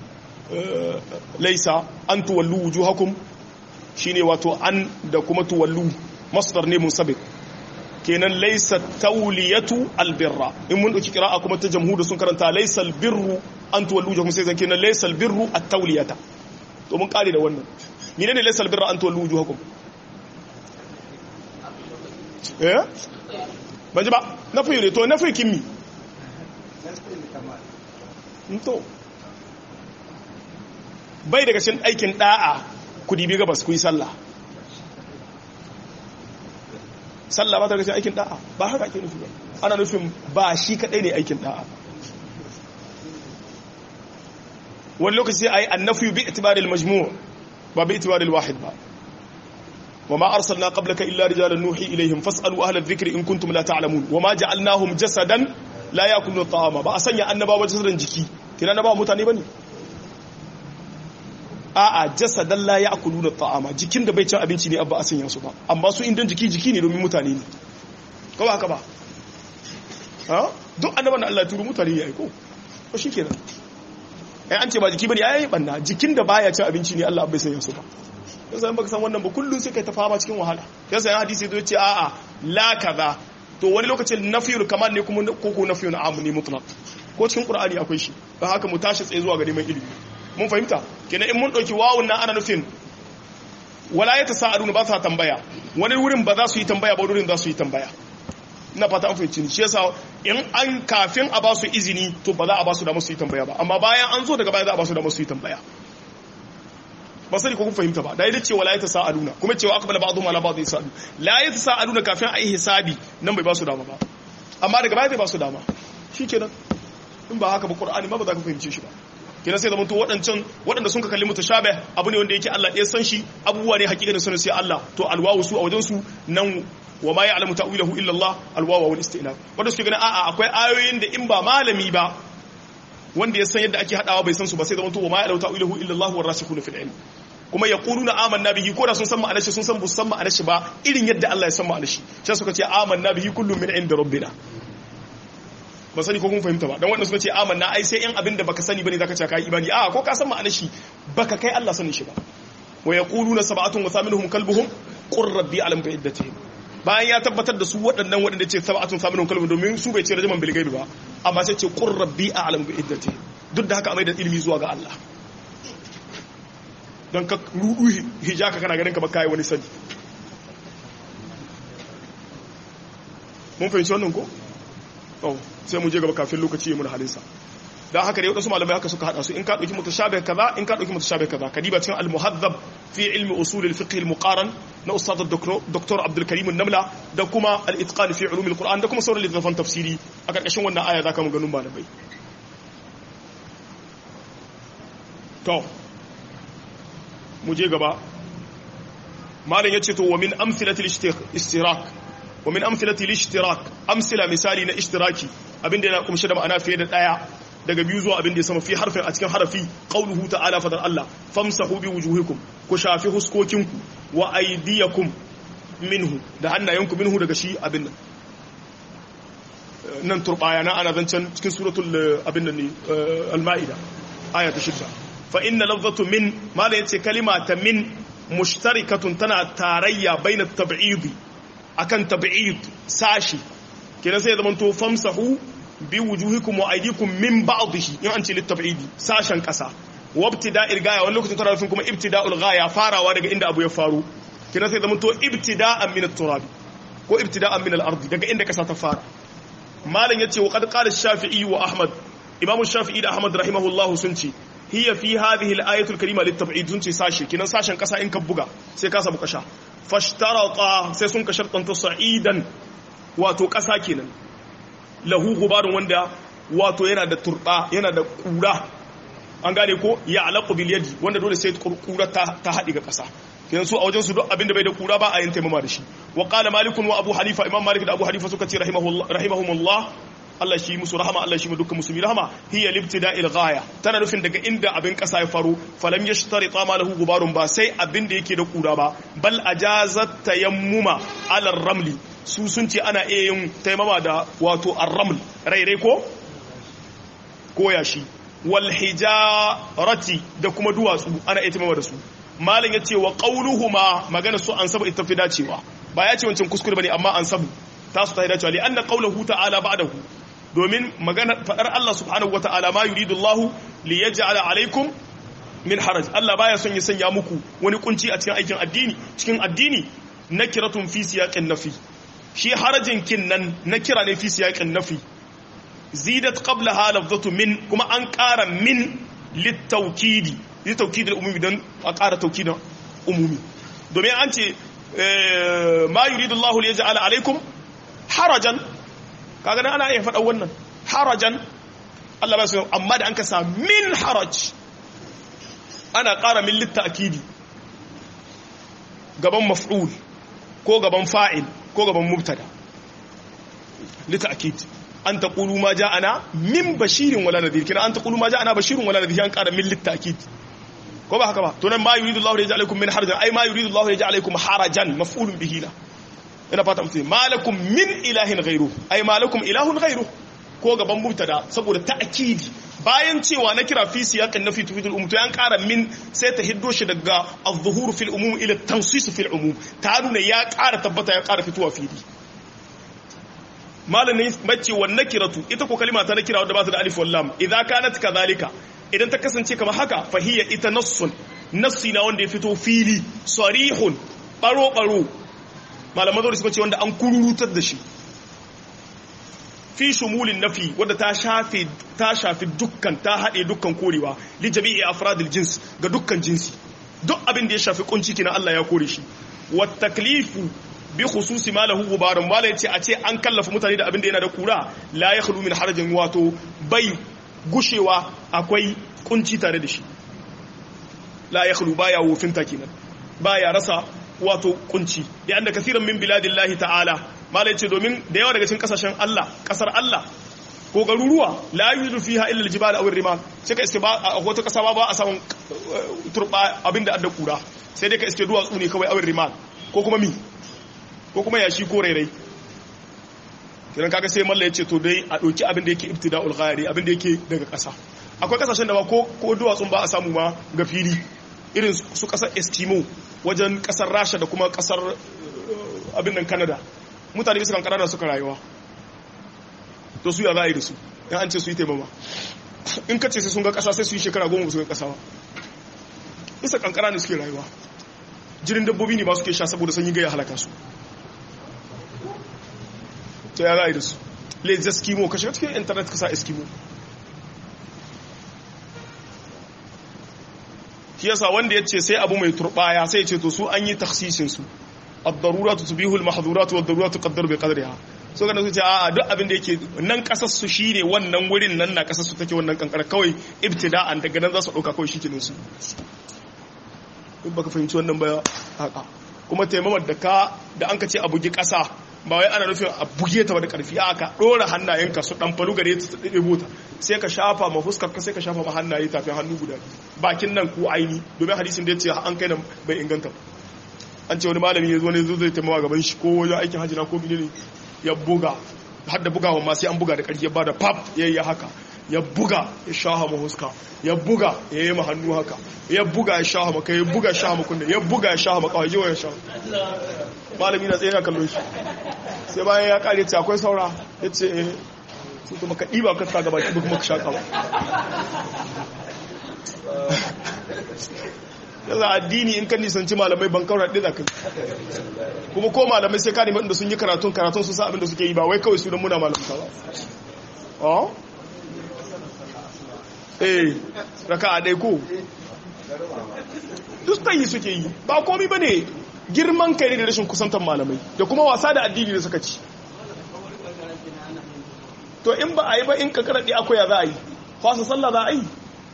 laysa an tuwallu wujuhakum shine wato an da kuma tuwallu masdar ne munsabiq kenan laysa tawliyatu al-birra in mun dauki qira'a kuma ta jamhur sun karanta laysal birru an tuwallu wujuhakum sai zan kenan laysal birru at-tawliyata to mun kare da wannan mine ne laisal birra an tuwallu wujuhakum eh ban ji ba na fi ne to na fi kimmi to bai daga cikin aikin da'a ku dibi gabas ku yi sallah sallah ba ta daga cikin aikin da'a ba haka ake nufi ba ana nufin ba shi kadai ne aikin da'a wani lokaci sai a yi annafi bi itibaril majmu' ba bi itibaril wahid ba wa ma arsalna qablaka illa rijalan nuhi ilaihim fas'alu ahla dhikri in kuntum la ta'lamun wa ma ja'alnahum jasadan la yakuluna ta'ama ba a sanya annabawa jasadan jiki kina na ba mutane bane a'a jasadan la ya'kuluna ta'ama jikin da bai cin abinci ne abba a sanya su ba amma su indan jiki jiki ne domin mutane ne ko ba haka ba ha duk annaban da Allah ya turo mutane ya aiko ko shikenan ai an ce ba jiki bane ai banna jikin da baya cin abinci ne Allah bai sanya su ba yasa in baka san wannan ba kullun sai kai ta fama cikin wahala yasa yan hadisi zai ce a'a la kaza to wani lokacin nafiyul kamal ne kuma ko ko nafiyul am ne mutlaq ko cikin qur'ani akwai shi don haka mu tashi tsaye zuwa ga neman ilimi mun fahimta kenan in mun dauki wawun nan ana nufin wala ya tasa'aluna ba sa tambaya wani wurin ba za su yi tambaya ba wurin za su yi tambaya ina fata an fahimci shi yasa in an kafin a ba su izini to ba za a ba su da musu yi tambaya ba amma bayan an zo daga baya za a ba su da musu yi tambaya ba sani ko kun fahimta ba da yadda cewa la ya tasa'aluna kuma cewa aqbala ba'dhum ala ba'd yasalu la ya tasa'aluna kafin a yi hisabi nan bai ba su dama ba amma daga baya zai ba su dama shikenan in ba haka ba qur'ani ma ba za ka fahimce shi ba kenan sai zamanto waɗancan waɗanda sun ka kalli mutashabih abu ne wanda yake Allah ɗaya san shi abubuwa ne hakikanin sunan sai Allah to alwawu su a wajen su nan wa ma ya'lamu ta'wilahu illa Allah alwawu wal istinab wanda suke ganin a'a akwai ayoyin da in ba malami ba wanda ya san yadda ake hadawa bai san su ba sai zamanto wa ma ya'lamu ta'wilahu illa Allah war rasikhuna fil ilm kuma yaquluna amanna bihi ko da sun san ma'anar shi sun san bu san ma'anar shi ba irin yadda Allah ya san ma'anar shi sai suka ce amanna bihi kullu min inda rabbina ba sani ko kun fahimta ba dan wanda suka ce amanna ai sai in abin da baka sani bane zaka ce kai imani a ko ka san ma'anar shi baka kai Allah sanin shi ba wa yaquluna sab'atun wa thaminuhum kalbuhum qur rabbi alam bi iddatihim bayan ya tabbatar da su waɗannan waɗanda ce sab'atun thaminuhum kalbuhum domin su bai ce rajaman bil gaibi ba amma sai ce qur rabbi alam bi iddatihim duk da haka amai da ilimi zuwa ga Allah don ka rudu hijaka kana ganin ka ba kai wani sani mun fahimci wannan ko oh sai mu je gaba kafin lokaci ya mun halinsa dan haka dai wadansu malamai haka suka hada su in ka dauki mutashabih kaza in ka dauki mutashabih kaza kadiba cikin al-muhaddab fi ilmi usul al-fiqh al-muqaran na ustad dr abdul karim an-namla da kuma al-itqan fi ulum al-quran da kuma sauran littafan tafsiri a karkashin wannan aya zaka mu ganin malamai to mu je gaba malam yace to wa min amthilati al-ishtirak wa min amthilati al-ishtirak amsila misali na ishtiraki abinda yana kumshe da ma'ana fiye da daya daga biyu zuwa abinda ya sama fi harfin a cikin harafi qauluhu ta'ala fadar Allah famsahu bi wujuhikum ku shafi huskokinku wa aydiyakum minhu da hannayenku minhu daga shi abin nan nan turbaya na ana zancen cikin suratul abin nan ne al-ma'ida aya ta shidda fa inna lafzatu min mala yace kalima ta min mushtarikatun tana tarayya baina tab'idi akan tab'id sashi kenan sai zaman to famsahu bi wujuhikum wa aydikum min ba'dihi in an ce litab'idi sashen kasa wabtida'il gaya wani lokacin tana nufin kuma ibtida'ul gaya farawa daga inda abu ya faru kenan sai zaman to ibtida'an min at-turab ko ibtida'an min al-ard daga inda kasa ta fara malam yace wa qad qala ash-shafi'i wa ahmad imamu shafi'i da ahmad rahimahullahu sun ce hiya fi hadhihi al-ayatu al-karima lit-tab'id sun ce sashi kenan sashen kasa in ka buga sai ka samu kasha fashtarata sai sun ka shartanta sa'idan wato ƙasa kenan lahu gubarun wanda wato yana da turba yana da kura an gane ko ya alaƙu bil yadi wanda dole sai kura ta ta haɗi ga ƙasa kenan su a wajen su duk abinda bai da kura ba a yin taimama da shi wa qala malikun wa abu hanifa imam malik da abu hanifa suka ce rahimahumullah Allah shi musu rahama Allah shi mu dukkan musulmi rahama hiya libtida'il ghaya tana nufin daga inda abin kasa ya faru falam yashtarita ma lahu gubarun ba sai abin da yake da kura ba bal ajazat tayammuma ala ramli su sun ce ana iya yin taimama da wato ar-raml rairai ko ko yashi wal hijarati da kuma duwatsu ana iya taimama da su malam yace wa qawluhuma magana su an saba ita fi dacewa ba ya ce wancan kuskure bane amma an sabu tasu ta dacewa li anna qawluhu ta'ala ba'dahu domin magana fadar Allah subhanahu wata'ala ma yuridu Allah li yaj'ala alaikum min haraj Allah baya son ya sanya muku wani kunci a cikin aikin addini cikin addini nakiratun fi siyaqin nafi shi harajin kin nan nakira ne fi siyaqin nafi zidat qablaha lafzatu min kuma an ƙara min litawkidi litawkidi umumi dan a ƙara tawkidin umumi domin an ce ma yuridu Allah li yaj'ala alaikum harajan kaga nan ana iya faɗa wannan harajan Allah ba su amma da an ka sa min haraj ana ƙara min litta'kidi gaban maf'ul ko gaban fa'il ko gaban mubtada litta'kid an taqulu ma ja'ana min bashirin wala nadhir kina an taqulu ma ja'ana bashirun wala nadhir an qara min litakid ko ba haka ba to nan ma yuridu Allahu yaj'al alaykum min harajan ay ma yuridu Allahu yaj'al alaykum harajan maf'ulun bihi la ina fata mutum malakum min ilahin ghairu ay malakum ilahun ghairu ko gaban mubtada saboda ta'kidi bayan cewa na kira fi siyaqin nafi tufidul umum to an ƙara min sai ta hiddo shi daga az-zuhur fil umum ila tansis fil umum ta nuna ya ƙara tabbata ya ƙara fitowa fili malamin mace wa nakiratu ita ko kalima ta nakira wadda ba ta da alif wal lam idza kanat kadhalika idan ta kasance kamar haka fa hiya ita nassun nassi na wanda ya fito fili sarihun baro baro malaman zuwa suka ce wanda an kururutar da shi fi shumulin nafi wadda ta shafe ta shafi dukkan ta haɗe dukkan korewa li jami'i afradil jins ga dukkan jinsi duk abin da ya shafi kunci kina Allah ya kore shi wa taklifu bi khususi ma lahu gubarun mala yace a ce an kallafa mutane da abin da yana da kura la yakhlu min harajin wato bai gushewa akwai kunci tare da shi la yakhlu baya wofinta kenan baya rasa wato kunci da yanda kasiran min biladillahi ta'ala malai ce domin da yawa daga cikin kasashen Allah kasar Allah ko garuruwa la yuzu fiha illa aljibal aw rimal sai ka iske ba a wata kasa ba a samun turba abinda adda kura sai dai ka iske duwatsu ne kawai aw rimal ko kuma mi ko kuma yashi ko rairai kiran kaga sai malla yace to dai a doki abin da yake ibtida'ul ghayri abin da yake daga kasa akwai kasashen da ba ko ko duwatsun ba a samu ma ga fili irin su kasar Eskimo wajen kasar Rasha da kuma kasar abin nan Canada mutane bisa kankara da suka rayuwa to su ya za a yi da su yan an ce su yi taimama in ka ce sai sun ga kasa sai su yi shekara goma su ga kasa ba bisa kankara ne suke rayuwa jirin dabbobi ne ba suke sha saboda sanyi gaya halaka su to ya za a yi da su lez eskimo ka shiga cikin intanet ka sa eskimo shi yasa wanda ya ce sai abu mai turbaya sai ya ce to su an yi taksisinsu ad-daruratu tubihu al-mahdhuratu wad-daruratu tuqaddaru bi qadriha so kana su ce a duk abin da yake nan kasar su shine wannan wurin nan na kasar su take wannan kankara kawai ibtida'an daga nan za su dauka kawai shikenan su in baka fahimci wannan ba haka kuma taimamar da ka da an ka ce a bugi kasa ba wai ana nufin a buge ta da karfi a ka dora hannayenka su dan falu gare ta ta ɗebo ta sai ka shafa ma fuskar ka sai ka shafa ma hannaye tafin hannu guda bakin nan ko aini domin hadisin da ya ce an kai nan bai inganta ba an ce wani malami ya zo ne zo zai taimawa gaban shi ko wajen aikin hajjina ko bine ya buga har da bugawa ma sai an buga da ƙarfi ya bada pap ya yi haka ya buga ya shaha ma huska ya buga ya yi ma hannu haka ya buga ya shaha ma kai ya buga ya shaha ma kunne ya buga ya shaha ma kawai ya shaha malami na tsaye na kallon shi sai bayan ya kare ce akwai saura ya ce eh su kuma ka ɗiba ka sa gaba ki kuma ka shaƙa ba yanzu addini in kan nisanci malamai ban kawar haɗe da kai kuma ko malamai sai ka nemi inda sun yi karatun karatun su sa abin da suke yi ba wai kawai su don muna malamta ba oh eh raka a ɗai ko duk yi suke yi ba komi ba ne girman kai ne da rashin kusantar malamai da kuma wasa da addini da suka ci to in ba a yi ba in ka karaɗe akwai ya za a yi fasa sallah za a yi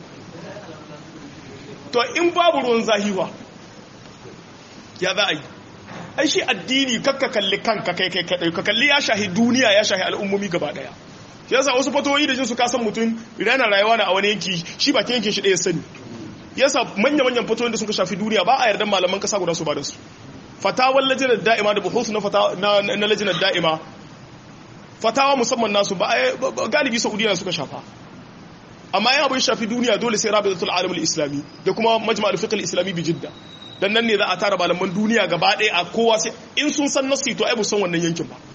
to in babu ruwan zahiwa ya za a yi ai shi addini kakka kalli kanka kai kai kadai ka kalli ya shahi duniya ya shahi al'ummomi gaba daya shi yasa wasu fatoyi da jin su kasan mutum rana rayuwa na a wani yanki shi ba yankin shi ɗaya sani yasa manya manyan fatoyin da suka shafi duniya ba a yarda malaman kasa guda su ba da su fatawar lajinar da'ima da buhusu na na lajinar da'ima fatawa musamman nasu ba galibi saudiya suka shafa amma yana bai shafi duniya dole sai rabitatul alamul islami da kuma majma'ul fiqh islami bi jidda dan nan ne za a tara malaman duniya gaba ɗaya a kowa sai in sun san nasi to ai san wannan yankin ba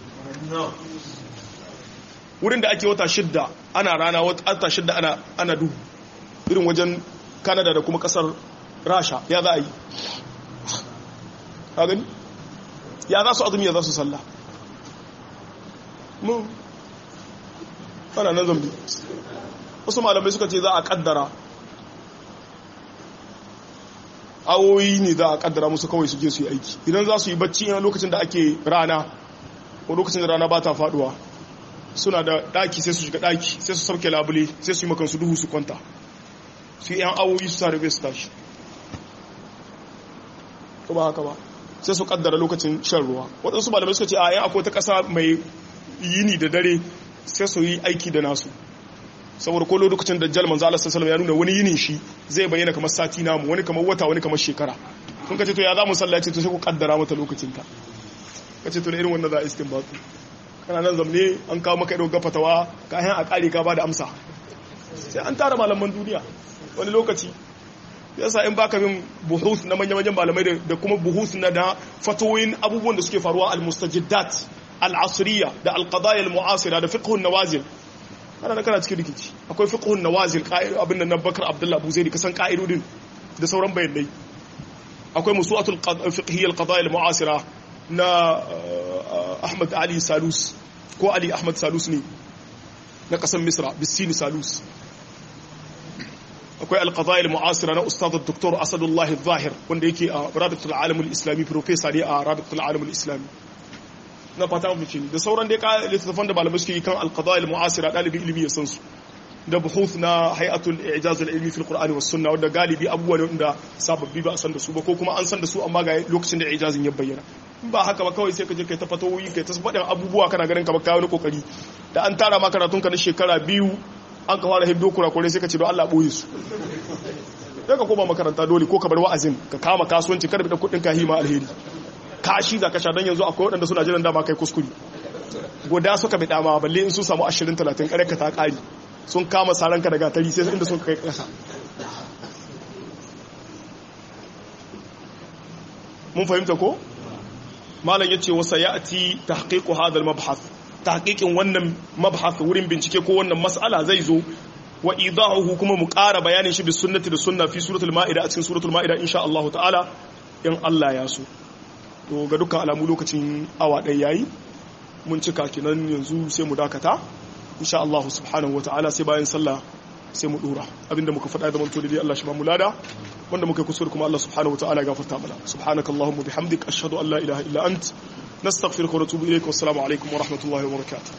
wurin da ake wata shidda ana rana wata shidda ana ana duhu irin wajen Canada da kuma kasar Rasha ya za a yi ka gani ya za su azumi ya za su sallah mu ana nan zambi wasu malamai suka ce za a kaddara awoyi ne za a kaddara musu kawai su je su yi aiki idan za su yi bacci yana lokacin da ake rana ko lokacin da rana ba ta faduwa suna da daki sai su shiga daki sai su sauke labule sai su yi makansu duhu su kwanta su yi yan awoyi su sa su tashi ko ba haka ba sai su kaddara lokacin shan ruwa waɗansu malamai suka ce a yan akwai ta ƙasa mai yini da dare sai su yi aiki da nasu saboda ko lokacin dajjal manzo Allah sallallahu alaihi ya nuna wani yinin shi zai bayyana kamar sati namu wani kamar wata wani kamar shekara kun kace to ya za mu sallace to sai ku kaddara mata lokacin ta kace to da irin wannan za a istinbatu kana nan zamne an kawo maka irin gafatawa ka hin a kare ka ba da amsa sai an tara malaman duniya wani lokaci yasa in baka bin buhus na manya-manyan malamai da kuma buhus na da fatoyin abubuwan da suke faruwa al-mustajiddat al-asriya da al-qadaya al-mu'asira da fiqhun nawazil ana nan kana cikin rikici akwai fiqhun nawazil abin nan Bakar Abdullah Abu Zaid kasan ka'idodin da sauran bayanai akwai musu'atul fiqhiyya al-qadaya al-mu'asira na Ahmad Ali Salus ko Ali Ahmad Salus ne na kasan Misra bisini Salus akwai alqadaya al-mu'asira na ustad dr Asadullah al-Zahir wanda yake a Rabitul Alam al-Islami professor ne a Rabitul Alam al-Islami na fata mu da sauran dai littattafan da malamai suke yi kan alqadaya al-mu'asira dalibi ilimi ya san su da buhuth na hay'atul i'jaz al-ilmi fil qur'ani was sunna wanda galibi abubuwa ne wanda sababbi ba a san da su ba ko kuma an san da su amma ga lokacin da i'jazin ya bayyana ba haka ba kawai sai ka je kai ta fatawoyi kai ta faɗin abubuwa kana ganin ka ba kawo kokari da an tara ma karatun ka na shekara biyu an ka fara hiddo kurakure sai ka ce don Allah boye su sai ka koma makaranta dole ko ka bar wa'azin ka kama kasuwanci kada da kuɗin ka hima alheri kashi za ka sha don yanzu akwai waɗanda suna jiran dama kai kuskure guda suka bi dama balle in sun samu 20 30 kare ka ta ƙari sun kama saranka daga tari sai inda sun kai ƙasa mun fahimta ko malam yace wasa ya'ti tahqiqu hadha al-mabhath tahqiqin wannan mabhath wurin bincike ko wannan mas'ala zai zo wa idahu kuma mu ƙara bayanin shi bi sunnati da sunna fi suratul ma'ida a cikin suratul ma'ida insha Allah ta'ala in Allah ya so to ga dukkan alamu lokacin awa ɗaya yayi mun cika kinan yanzu sai mu dakata insha Allah subhanahu wa ta'ala sai bayan sallah sai mu dora abinda muka faɗa da manto dai Allah shi ba mu lada wanda muka kusur kuma Allah subhanahu wa ta'ala gafarta mana subhanakallahumma bihamdik ashhadu an la ilaha illa ant nastaghfiruka wa natubu ilayk wa assalamu alaikum wa rahmatullahi wa barakatuh